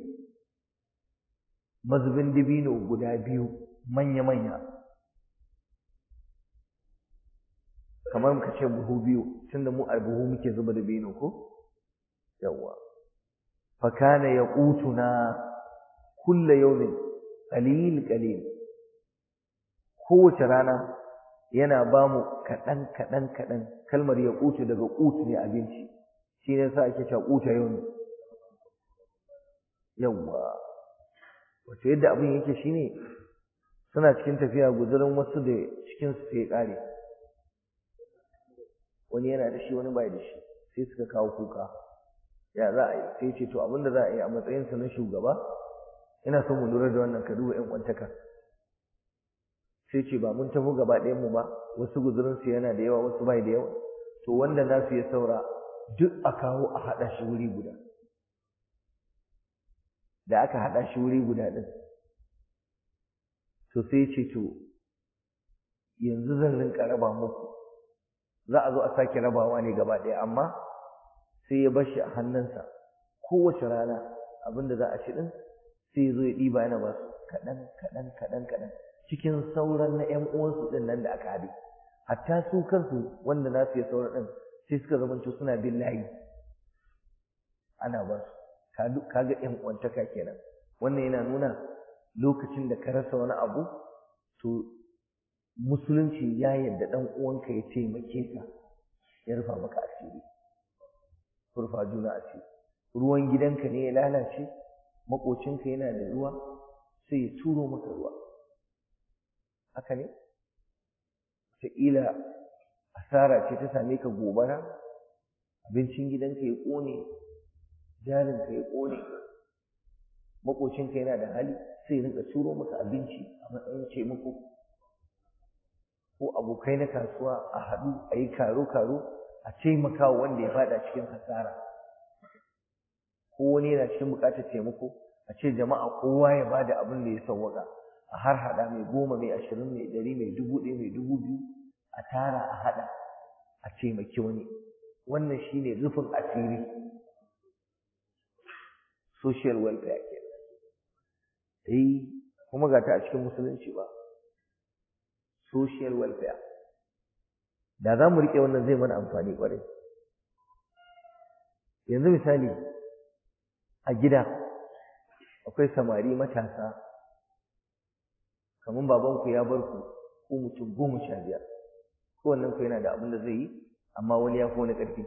mazubin dabino guda biyu manya manya kamar muka ce buhu biyu tunda mu a buhu muke zuba da bino ko yawwa fa kana yaqutuna kulla yawmin qalil qalil kowace rana yana ba mu kaɗan kaɗan kaɗan kalmar ya ƙutu daga ƙutu ne abinci shi ne sa ake cewa ƙuta yau ne yawwa wato yadda abin yake shi ne suna cikin tafiya guzurin wasu da cikinsu sai ya ƙare wani yana da shi wani bai da shi sai suka kawo kuka ya za a yi sai ce to abin da za a yi a matsayinsa na shugaba ina son mu lura da wannan ka duba 'yan kwantaka sai ce ba mun tafi gaba ɗayan mu ba wasu guzurinsu yana da yawa wasu bai da yawa to wanda nasu ya saura duk a kawo a haɗa shi wuri guda da aka haɗa shi wuri guda ɗin to sai ce to yanzu zan rinka raba muku za a zo a sake rabawa ne gaba ɗaya amma sai ya bar shi a hannunsa kowace rana abin da za a ci ɗin sai ya zo ya ɗiba yana ba su kaɗan kaɗan kaɗan kaɗan cikin sauran na ƴan uwansu ɗin nan da aka haɗe hatta su kansu wanda na su ya sauran ɗin sai suka zamanto suna bin layi ana ba su kaga ƴan uwantaka kenan wannan yana nuna lokacin da ka rasa wani abu to musulunci ya yarda ɗan uwanka ya taimake ka ya rufa maka asiri rufa juna asiri ruwan gidanka ne ya lalace maƙocinka yana da ruwa sai ya turo maka ruwa haka ne wataƙila asara ce ta same ka gobara abincin gidanka ya ƙone jarinka ya ƙone maƙocinka yana da hali sai rinka turo maka abinci a matsayin taimako ko abokai na kasuwa a haɗu a yi karo-karo a taimaka wa wanda ya faɗa cikin hasara ko wani yana cikin buƙatar taimako a ce jama'a kowa ya bada abin da ya sauwaka a har haɗa mai goma mai ashirin mai ɗari mai dubu ɗaya mai dubu biyu a tara a haɗa a taimaki wani wannan shine rufin asiri social welfare ke eh kuma ga ta a cikin musulunci ba social welfare da za mu riƙe wannan zai mana amfani ƙwarai yanzu misali a gida akwai samari matasa kamar babanku ya bar ku ko mutum goma sha biyar kowannen ku yana da abin da zai yi amma wani ya fi wani ƙarfi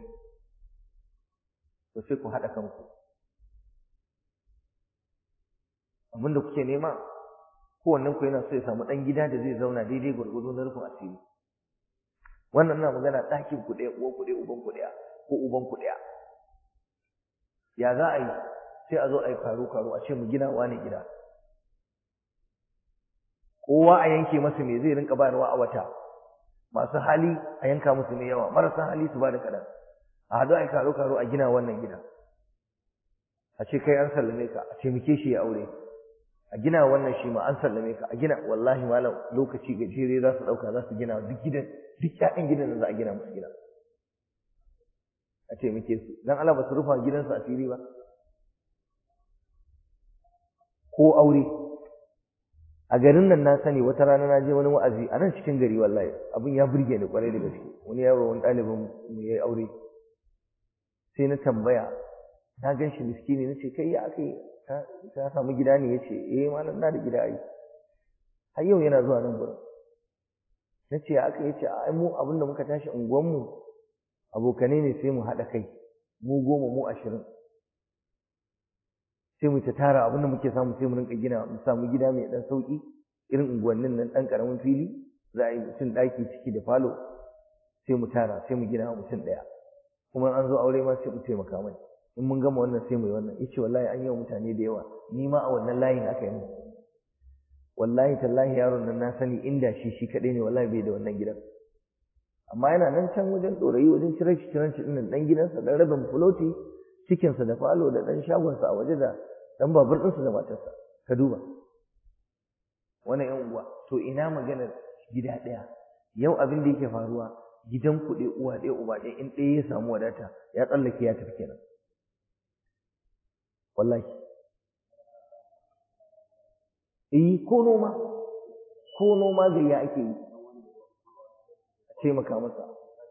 to sai ku haɗa kanku abin da kuke nema kowannen ku yana so ya samu ɗan gida da zai zauna daidai gwargwado na rufin asiri wannan na magana ɗakin ku ɗaya uwan ku ɗaya uban ku ɗaya ko uban ku ɗaya ya za a yi sai a zo a yi karo karo a ce mu gina wani gida kowa a yanke masa me zai rinka bayarwa a wata masu hali a yanka musu mai yawa marasa hali su ba da kaɗan a haɗu a yi karo karo a gina wannan gida a ce kai an sallame ka a taimake shi ya aure a gina wannan shi ma an sallame ka a gina wallahi malam lokaci gajere za su ɗauka za su gina duk gidan duk ƴaƴan gidan da za a gina musu gida a taimake su dan Allah ba su rufa gidansu asiri ba ko aure a garin nan na sani wata rana na je wani wa'azi a nan cikin gari wallahi abin ya burge ni kwarai da gaske wani yaro wani ɗalibin mu ya yi aure sai na tambaya na gan shi miskini na ce kai ya aka yi ka samu gida ne ya ce eh malam na da gida ai har yau yana zuwa nan gurin na ce aka yi ce ai mu abin da muka tashi unguwanmu abokanai ne sai mu haɗa kai mu goma mu ashirin sai mu ta tara abin da muke samu sai mu rinka gina mu samu gida mai ɗan sauƙi irin unguwannin nan ɗan ƙaramin fili za a yi mutum ɗaki ciki da falo sai mu tara sai mu gina mutum ɗaya kuma an zo aure ma sai mu taimaka mai in mun gama wannan sai mu yi wannan yace wallahi an yi wa mutane da yawa ni ma a wannan layin aka yi mu wallahi tallahi yaron nan na sani inda shi shi kaɗai ne wallahi bai da wannan gidan amma yana nan can wajen ɗorayi wajen cirar shi cirar shi ɗin ɗan gidansa ɗan rabin fuloti cikinsa da falo da ɗan shagonsa a waje da ɗan babur ɗinsa da matarsa ka duba wani yan uwa to ina maganar gida ɗaya yau abin da yake faruwa gidan ku ɗaya uwa ɗaya uba ɗaya in ɗaya ya samu wadata ya tsallake ya tafi kenan wallahi eh ko noma ko noma gayya ake yi a taimaka masa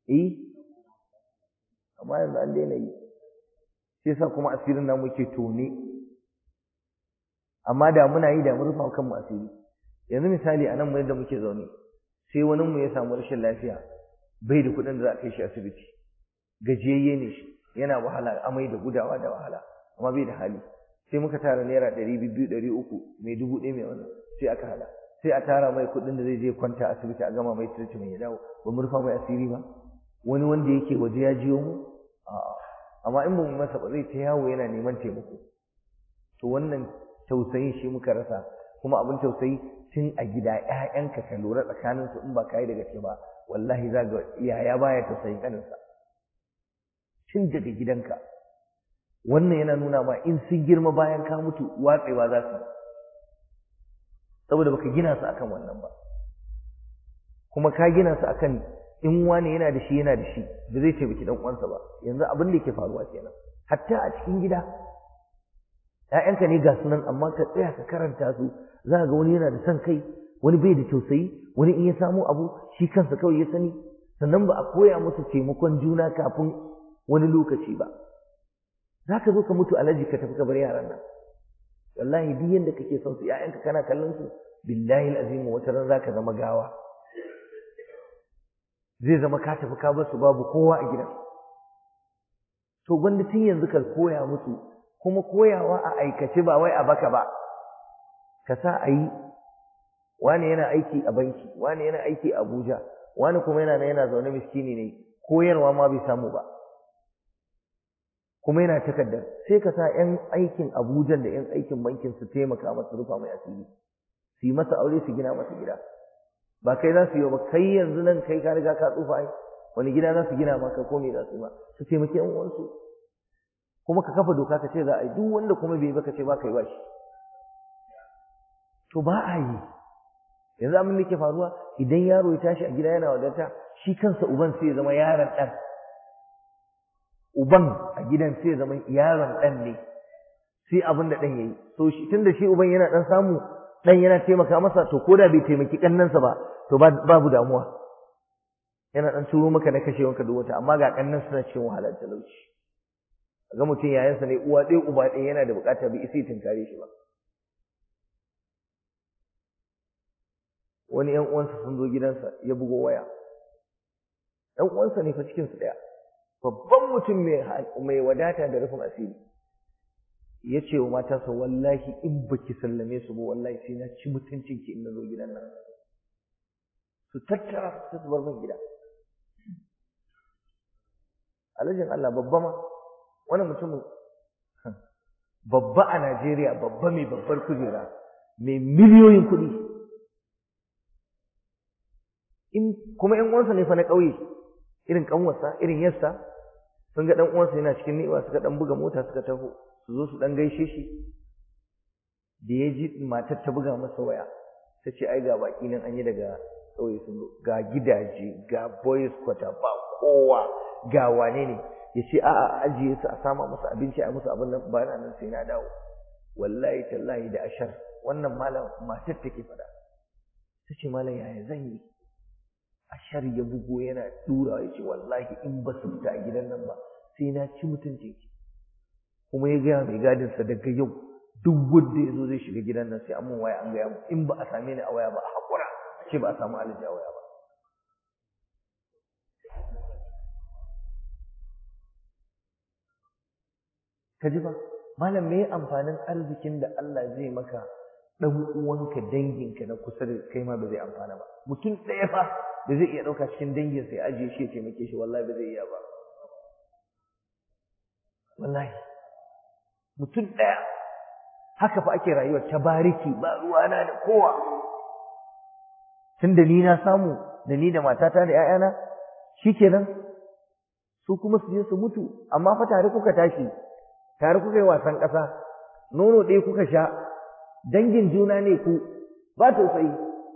eh amma yanzu an daina yi sai sa kuma asirin namu yake tone amma da muna yi da mun rufa kanmu asiri yanzu misali a nan mu yadda muke zaune sai wani mu ya samu rashin lafiya bai da kuɗin da za a kai shi asibiti gajiyayye ne shi yana wahala amai da gudawa da wahala amma bai da hali sai muka tara naira ɗari biyu ɗari uku mai dubu ɗaya mai wannan sai aka hada sai a tara mai kuɗin da zai je kwanta asibiti a gama mai treatment ya dawo ba mu rufa mai asiri ba wani wanda yake waje ya jiyo mu a'a amma in ba mu masa ba zai ta yawo yana neman taimako to wannan tausayin shi muka rasa kuma abin tausayi tun a gida ƴaƴanka ka lura tsakanin su in ba kai da gaske ba wallahi za ga yaya baya tausayin kaninsa tun daga gidanka wannan yana nuna ma in sun girma bayan ka mutu watsewa za su saboda baka gina su akan wannan ba kuma ka gina su akan in wani yana da shi yana da shi da zai taimaki dan uwansa ba yanzu abin da yake faruwa kenan hatta a cikin gida ‘ya'yanka ne ga sunan amma ka tsaya ka karanta su za ga wani yana da son kai wani bai da tausayi wani in ya samu abu shi kansa kawai ya sani sannan ba a koya musu taimakon juna kafin wani lokaci ba za ka zo ka mutu alaji ka tafi ka bar yaran nan wallahi duk yanda kake son su ‘ya'yanka kana kallon su billahi azimu wata ran za ka zama gawa zai zama ka tafi ka bar su babu kowa a gidan to gwanda tun yanzu ka koya musu kuma koyawa a aikace ba wai a baka ba ka sa a yi wani yana aiki a banki wani yana aiki a abuja wani kuma yana yana zaune miskini ne koyarwa ma bai samu ba kuma yana takardar sai ka sa 'yan aikin abuja da 'yan aikin bankin su taimaka masa rufa mai asiri su yi masa aure su gina masa gida ba kai za su yi ba kai yanzu nan kai ka riga ka tsufa ai wani gida za su gina maka ko me za su yi ma su taimaki 'yan uwansu kuma ka kafa doka ka ce za a yi duk wanda kuma bai ba ka ce ba ka yi ba shi to ba a yi yanzu abin da ke faruwa idan yaro ya tashi a gida yana wadata shi kansa uban sai ya zama yaron ɗan uban a gidan sai ya zama yaron ɗan ne sai abin da ɗan ya yi to shi tun da shi uban yana ɗan samu ɗan yana taimaka masa to ko da bai taimaki ƙannansa ba to babu damuwa yana ɗan turo maka na kashewanka duk wata amma ga ƙannan suna cikin wahalar talauci ga mutum yayansa ne uwa ɗaya uba ɗaya yana da buƙatar bai isa tunkare shi ba wani ƴan uwansa sun zo gidansa ya bugo waya ƴan uwansa ne fa cikin su ɗaya babban mutum mai wadata da rufin asiri ya ce wa matarsa wallahi in baki sallame su ba wallahi sai na ci mutuncin ki in na zo gidan nan su tattara su bar min gida alhajin Allah babba ma wani mutumin babba a Najeriya babba mai babbar kujera mai miliyoyin kuɗi in kuma ƴan uwansa ne fa na ƙauye irin ƙanwarsa irin yarsa sun ga ɗan uwansa yana cikin ni'ima suka ɗan buga mota suka taho su zo su ɗan gaishe shi da ya ji matar ta buga masa waya ta ce ai ga baƙi nan an yi daga ƙauye sun zo ga gidaje ga boys quarter ba kowa ga wane ne ya ce a'a ajiye su a sama musu abinci a musu abin nan ba na nan sai na dawo wallahi tallahi da ashar wannan malam matar take faɗa ta ce malam yaya zan yi ashar ya bugo yana dura ya ce wallahi in ba su fita a gidan nan ba sai na ci mutuncin ki kuma ya gaya mai gadin sa daga yau duk wanda ya zo zai shiga gidan nan sai an mun waya an gaya mu in ba a same ni a waya ba a haƙura a ce ba a samu alaji a waya ba ka ji ba malam me amfanin arzikin da Allah zai maka dan uwanka danginka na kusa da kai ma ba zai amfana ba mutum ɗaya fa da zai iya ɗauka cikin dangin sai ajiye shi ya taimake shi wallahi ba zai iya ba wallahi mutum ɗaya haka fa ake rayuwar ta bariki ba ruwana da kowa tun da ni na samu da ni da matata da ‘ya'yana shikenan su kuma su je su mutu amma fa tare kuka tashi tare kuka yi wasan ƙasa nono ɗaya kuka sha dangin juna ne ku ba tausayi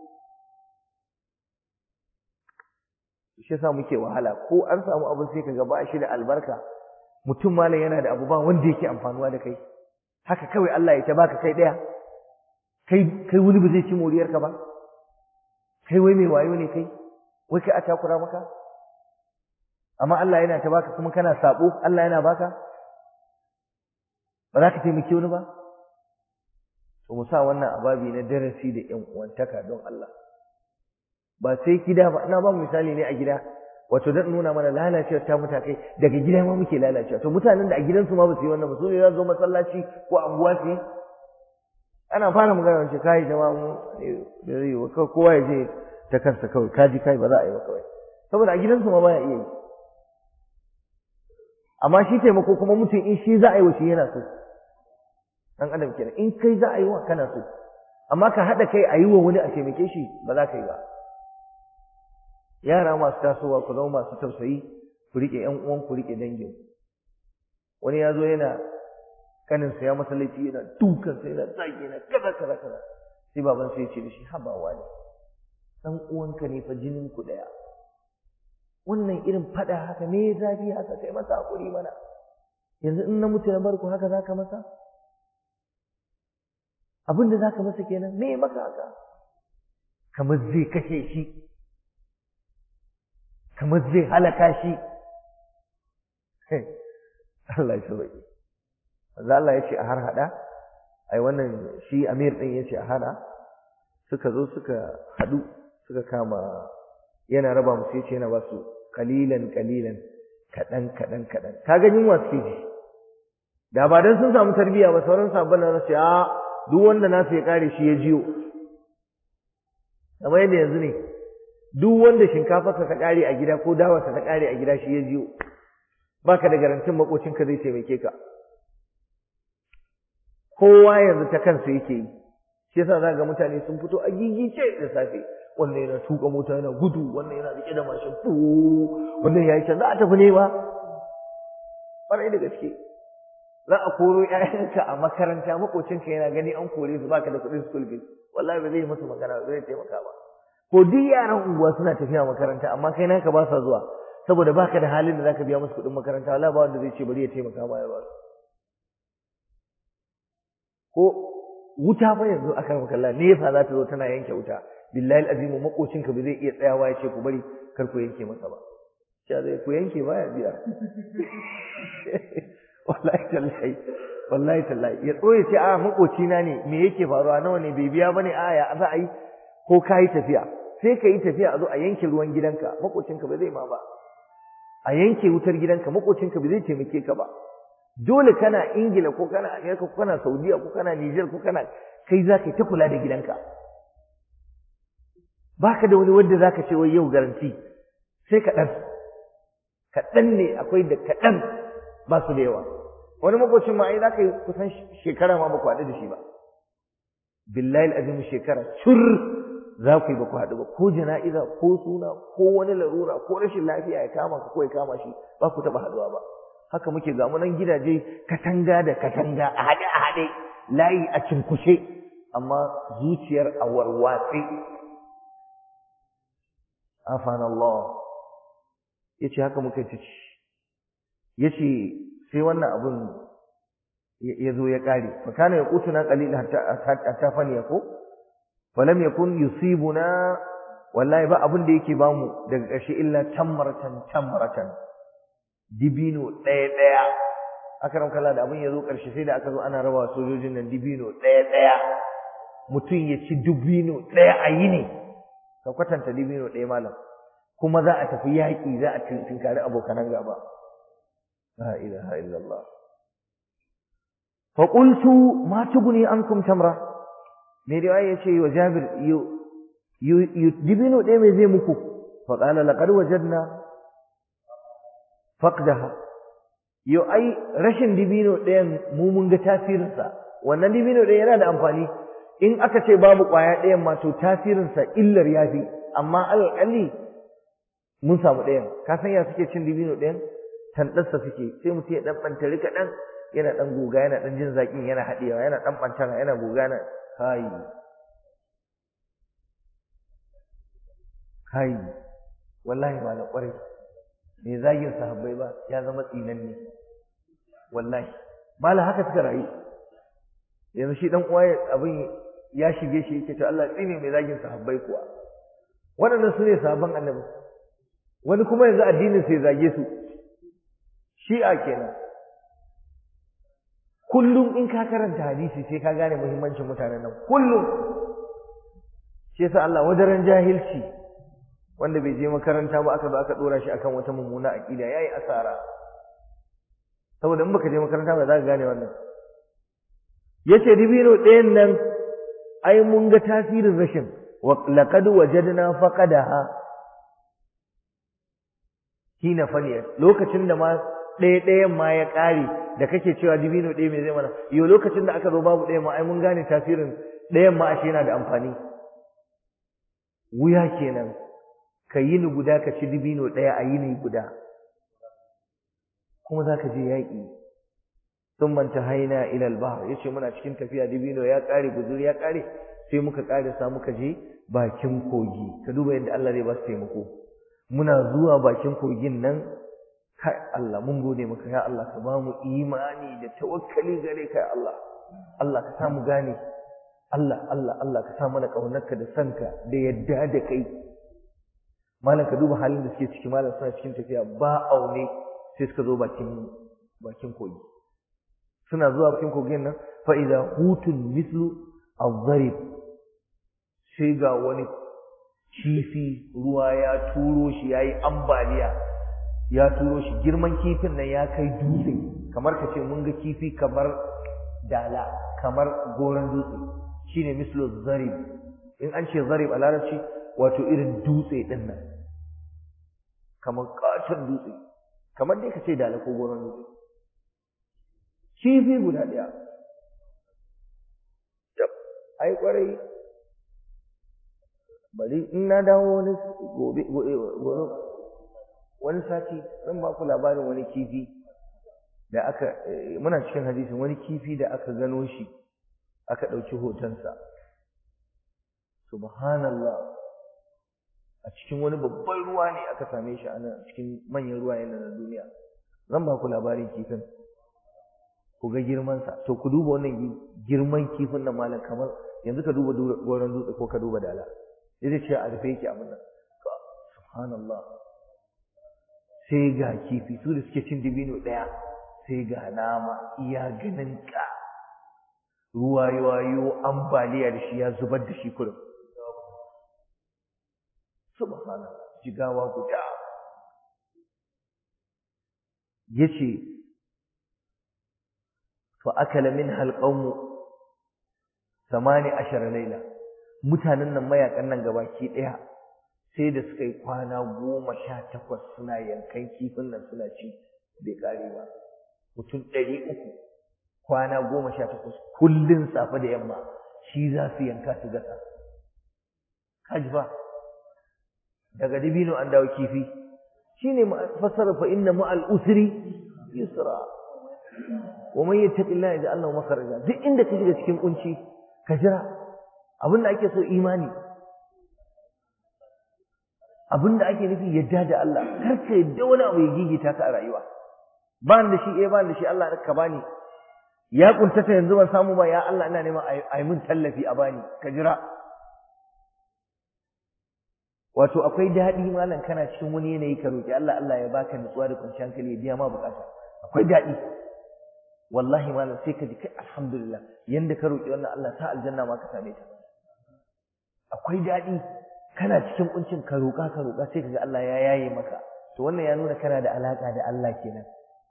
shi yasa muke wahala ko an samu abin sai kaga ba shi da albarka mutum malam yana da abu ba wanda yake amfanuwa da kai haka kawai Allah ya ta baka kai daya kai kai wani ba zai ci moriyar ka ba kai wai mai wayo ne kai wai kai a takura maka amma Allah yana ta baka kuma kana sabo Allah yana baka ba za ka taimaki wani ba to mu sa wannan ababi na darasi da ƴan uwantaka don Allah ba sai gida ba ina ba mu misali ne a gida wato dan nuna mana lalacewar ta mutakai daga gida ma muke lalacewa to mutanen da a gidansu ma ba su yi wannan ba su ne za su zo masallaci ko anguwa su yi ana fara magana wance kai jama'a mu da zai yi kowa ya je ta kansa kawai kaji kai ba za a yi ba kawai saboda a gidansu ma baya iya yi amma shi taimako kuma mutum in shi za a yi wa shi yana so dan adam kenan in kai za a yi wa kana so amma ka haɗa kai a yi wa wani a taimake shi ba za ka yi ba yara masu tasowa ku zama masu tausayi ku riƙe ƴan uwan ku riƙe dangin wani ya zo yana kanin sa ya masallaci yana dukan sa yana zagi yana kaza kaza kaza sai baban sai ya ce da shi habawa ne dan uwanka ne fa jinin ku daya wannan irin fada haka me zafi haka kai masa hakuri mana yanzu in na mutu na barku haka zaka masa abin da zaka masa kenan me maka haka kamar zai kashe shi kamar zai halaka shi Allah ya sauke manzo Allah ya ce a har hada ai wannan shi Amir din ya ce a hada suka zo suka hadu suka kama yana raba musu yace yana ba su kalilan kalilan kadan kadan kadan ka ga yunwa suke ji da ba dan sun samu tarbiya ba sauran sabon nan sai a duk wanda nasu ya kare shi ya jiyo kamar yadda yanzu ne duk wanda shinkafarsa ta kare a gida ko dawarsa ta kare a gida shi ya jiyo baka da garantin makocinka zai taimake ka kowa yanzu ta kansa yake yi shi yasa za ga mutane sun fito a gigice da safe wannan yana tuka mota yana gudu wannan yana rike da mashin fu wannan yayi can za a tafi ne ba ƙwarai da gaske za a koro ƴaƴanka a makaranta makocinka yana gani an kore su baka da kuɗin school fees wallahi ba zai musu magana ba zai taimaka ba ko duk yaran unguwa suna tafiya makaranta amma kai naka ba sa zuwa saboda baka da halin da zaka biya musu kuɗin makaranta wallahi ba wanda zai ce bari ya taimaka ma ya ba su ko wuta fa yanzu aka maka Allah ne yasa za ta zo tana yanke wuta billahi azimu makocinka ba zai iya tsayawa ya ce ku bari kar ku yanke masa ba sha zai ku yanke baya biya wallahi tallahi wallahi tallahi ya tsoye ce a makocina ne me yake faruwa nawa ne bai biya bane a ya za a yi ko ka yi tafiya sai ka yi tafiya a zo a yanke ruwan gidanka makocinka ba zai ma ba a yanke wutar gidanka makocinka ba zai taimake ka ba dole kana ingila ko kana amerika ko kana saudiya ko kana niger ko kana kai za ka yi ta kula da gidanka baka da wani wanda za ka ce wai yau garanti sai kaɗan kaɗan ne akwai da kaɗan ba su da yawa wani makocin ma ai za ka yi kusan shekara ma ba ku haɗu da shi ba billahi azim shekara cur za ku yi ba ku haɗu ba ko jana'iza ko suna ko wani larura ko rashin lafiya ya kama ka ko ya kama shi ba ku taɓa haɗuwa ba haka muke ga nan gidaje katanga da katanga a haɗe a haɗe layi a cinkushe amma zuciyar a warwatse afan Allah yace haka muka ci yace sai wannan abun ya zo ya kare fa kana yaqutuna qalilan hatta hatta fani yako falam yakun yusibuna wallahi ba abun da yake bamu daga ƙarshe illa tamratan tamratan dibino ɗaya ɗaya aka kala da abin ya zo ƙarshe sai da aka zo ana raba sojojin nan dibino ɗaya ɗaya mutum ya ci dibino ɗaya a yi ne ka kwatanta dibino ɗaya malam kuma za a tafi yaƙi za a tinkari abokanan gaba la ilaha illallah fa qultu ma tuguni ankum tamra me riwaya yace wa jabir dibino ɗaya mai zai muku fa qala laqad wajadna faqdaha yo ai rashin dibino ɗayan mu mun ga tasirinsa wannan dibino ɗaya yana da amfani in aka ce babu ƙwaya ɗayan ma to tasirinsa illar ya fi amma alƙalli mun samu ɗayan ka san ya suke cin dibino ɗayan tanɗarsa suke sai mutum ya ɗan ɓantari kaɗan yana ɗan goga yana ɗan jin zaƙin yana haɗewa yana ɗan ɓantara yana goga na kai kai wallahi ba na ƙwarai mai zagin sahabbai ba ya zama tsinanne wallahi mala haka suka rayu yanzu shi dan uwa abin ya shige shi yake to Allah tsine mai zagin sahabbai kuwa waɗannan su ne sahabban annabi wani kuma yanzu addinin sai zage su shi'a kenan kullum in ka karanta hadisi sai ka gane muhimmancin mutanen nan kullum shi yasa Allah wadaran jahilci wanda bai je makaranta ba aka zo aka dora shi akan wata mummuna aqida yayi asara saboda in baka je makaranta ba za ka gane wannan yace dibino ɗayan nan ai mun ga tasirin rashin wa laqad wajadna faqadaha hina faniyat lokacin da ma ɗaya ɗayan ma ya ƙare da kake cewa dibino ɗaya mai zai mana yau lokacin da aka zo babu ɗaya ma ai mun gane tasirin ɗayan ma ashe yana da amfani wuya kenan ka yi ni guda ka ci dibino ɗaya a yini guda kuma za ka je yaƙi sun manta haina ilal bahar ya ce muna cikin tafiya dibino ya ƙare guzuri ya ƙare sai muka ƙarisa muka je bakin kogi ka duba yadda Allah zai ba su taimako muna zuwa bakin kogin nan kai Allah mun gode maka ya Allah ka ba mu imani da tawakkali gare ka ya Allah Allah ka samu gane Allah Allah Allah ka sa mana kaunarka da sanka da yadda da kai malam ka duba halin da suke ciki malam suna cikin tafiya ba aune sai suka zo bakin bakin kogi suna zuwa bakin kogin nan fa idza hutun mislu adh sai ga wani kifi ruwa ya turo shi yayi ambaliya ya turo shi girman kifin nan ya kai dutse kamar ka ce mun ga kifi kamar dala kamar goron dutse shine mislu zarib in an ce zarib a larabci wato irin dutse din nan kamar katon dutse kamar dai ka ce dala ko goron dutse kifi guda ɗaya ai kwarai bari in na dawo wani gobe gobe wani sati zan ba ku labarin wani kifi da aka muna cikin hadisin wani kifi da aka gano shi aka ɗauki hotonsa subhanallah a cikin wani babban ruwa ne aka same shi a nan cikin manyan ruwa yana na duniya zan ba ku labarin kifin ku ga girmansa to ku duba wannan girman kifin nan malam kamar yanzu ka duba goron dutse ko ka duba dala zai ce a rufe yake abin nan subhanallah sai ga kifi su da suke cin dibino ɗaya sai ga nama iya ganin ka ruwa yayo ambaliya da shi ya zubar da shi kurum subhanallah jigawa guda yace fa akala minha alqawmu samani ashara laila mutanen nan mayakan nan gabaki daya sai da suka yi kwana goma sha takwas suna yankan kifin nan suna ci bai kare ba mutum ɗari uku kwana goma sha takwas kullum safe da yamma shi za su yanka su gasa kaji ba daga dibino an dawo kifi shine fassara fa inna ma'al usri yusra wa man yattaqillaha yaj'al lahu makhraja duk inda ka shiga cikin kunci ka jira abinda ake so imani abinda ake nufi yadda da Allah kar ka yadda wani abu ya gigita ka a rayuwa ba da shi eh ba da shi Allah ka bani ya kuntata yanzu ban samu ba ya Allah ina neman a yi min tallafi a bani ka jira wato akwai daɗi malam kana cikin wani yanayi ka roki Allah Allah ya baka nutsuwa da kwanciyar hankali ya biya ma bukata akwai daɗi wallahi malam sai ka ji kai alhamdulillah yanda ka roki wannan Allah ta aljanna ma ka same ta akwai daɗi kana cikin kuncin ka roƙa ka roƙa sai kaga Allah ya yaye maka to wannan ya nuna kana da alaka da Allah kenan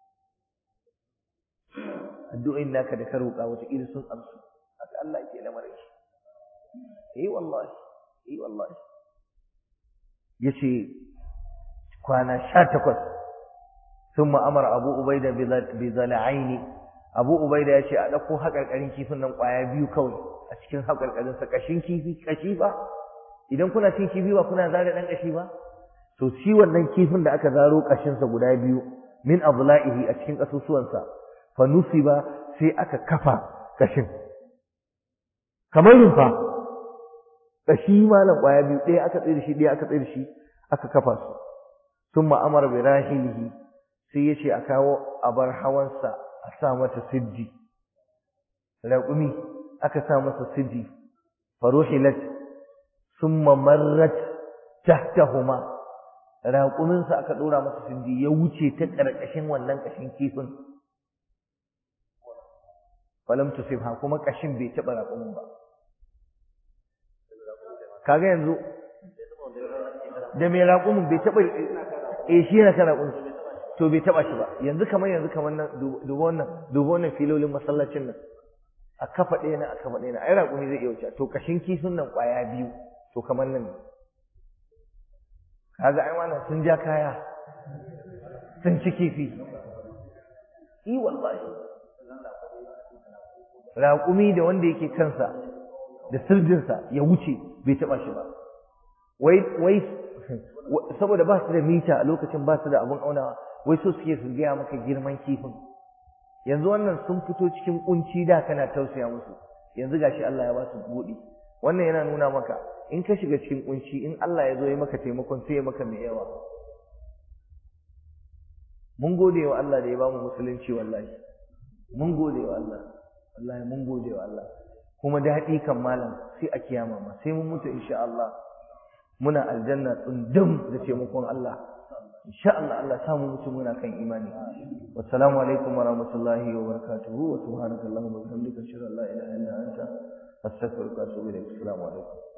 addu'o'in naka da ka roƙa wata iri sun amsu haka Allah ke lamarin shi eh wallahi eh wallahi yace kwana 18 ثم أمر أبو أبيدة بذلعين أبو أبيدة يشي أدقو haƙarƙarin kifin nan ƙwaya biyu kawai a cikin haƙarƙarin sa kashin kifi kashi ba idan kuna cin kifi ba kuna zare dan kashi ba to shi wannan kifin da aka zaro kashin sa guda biyu min abla'ihi a cikin kasusuwan sa fa nusiba sai aka kafa kashin kamar rumfa kashi malam ƙwaya biyu ɗaya aka tsaye da shi ɗaya aka tsaye da shi aka kafa su summa amara bi rahilihi sai ya ce a kawo abar hawansa a sa mata siddi raƙumi aka sa masa siddi faruhilat summa marrat tahtahuma raƙuminsa aka ɗora masa sindi ya wuce ta ƙarƙashin wannan ƙashin kifin falam tusibha kuma ƙashin bai taɓa raƙumin ba kaga yanzu da mai raƙumin bai taɓa eh shi yana kan raƙumin to bai taɓa shi ba yanzu kamar yanzu kamar nan duba wannan duba wannan filolin masallacin nan a kafa ɗaya na a kafa ɗaya na ai raƙumi zai iya wuce to ƙashin kifin nan ƙwaya biyu to kamar nan ne kaga ai wannan sun ja kaya sun ci kifi i wallahi raƙumi da wanda yake kansa da sirdinsa ya wuce bai taɓa shi ba wai wai saboda ba su da mita a lokacin ba su da abin aunawa wai so suke su gaya maka girman kifin yanzu wannan sun fito cikin kunci da kana tausaya musu yanzu gashi Allah ya ba su buɗi wannan yana nuna maka in ka shiga cikin kunci in Allah ya zo ya maka taimakon sai ya maka mai yawa mun gode wa Allah da ya bamu musulunci wallahi mun gode wa Allah wallahi mun gode wa Allah kuma daɗi kan malam sai a kiyama ma sai mun mutu insha Allah muna aljanna tsundum da taimakon Allah insha Allah Allah samu mutu muna kan imani wassalamu alaikum wa rahmatullahi wa barakatuhu wa subhanakallahumma wa bihamdika ashhadu an la ilaha illa anta astaghfiruka wa atubu ilaik assalamu alaikum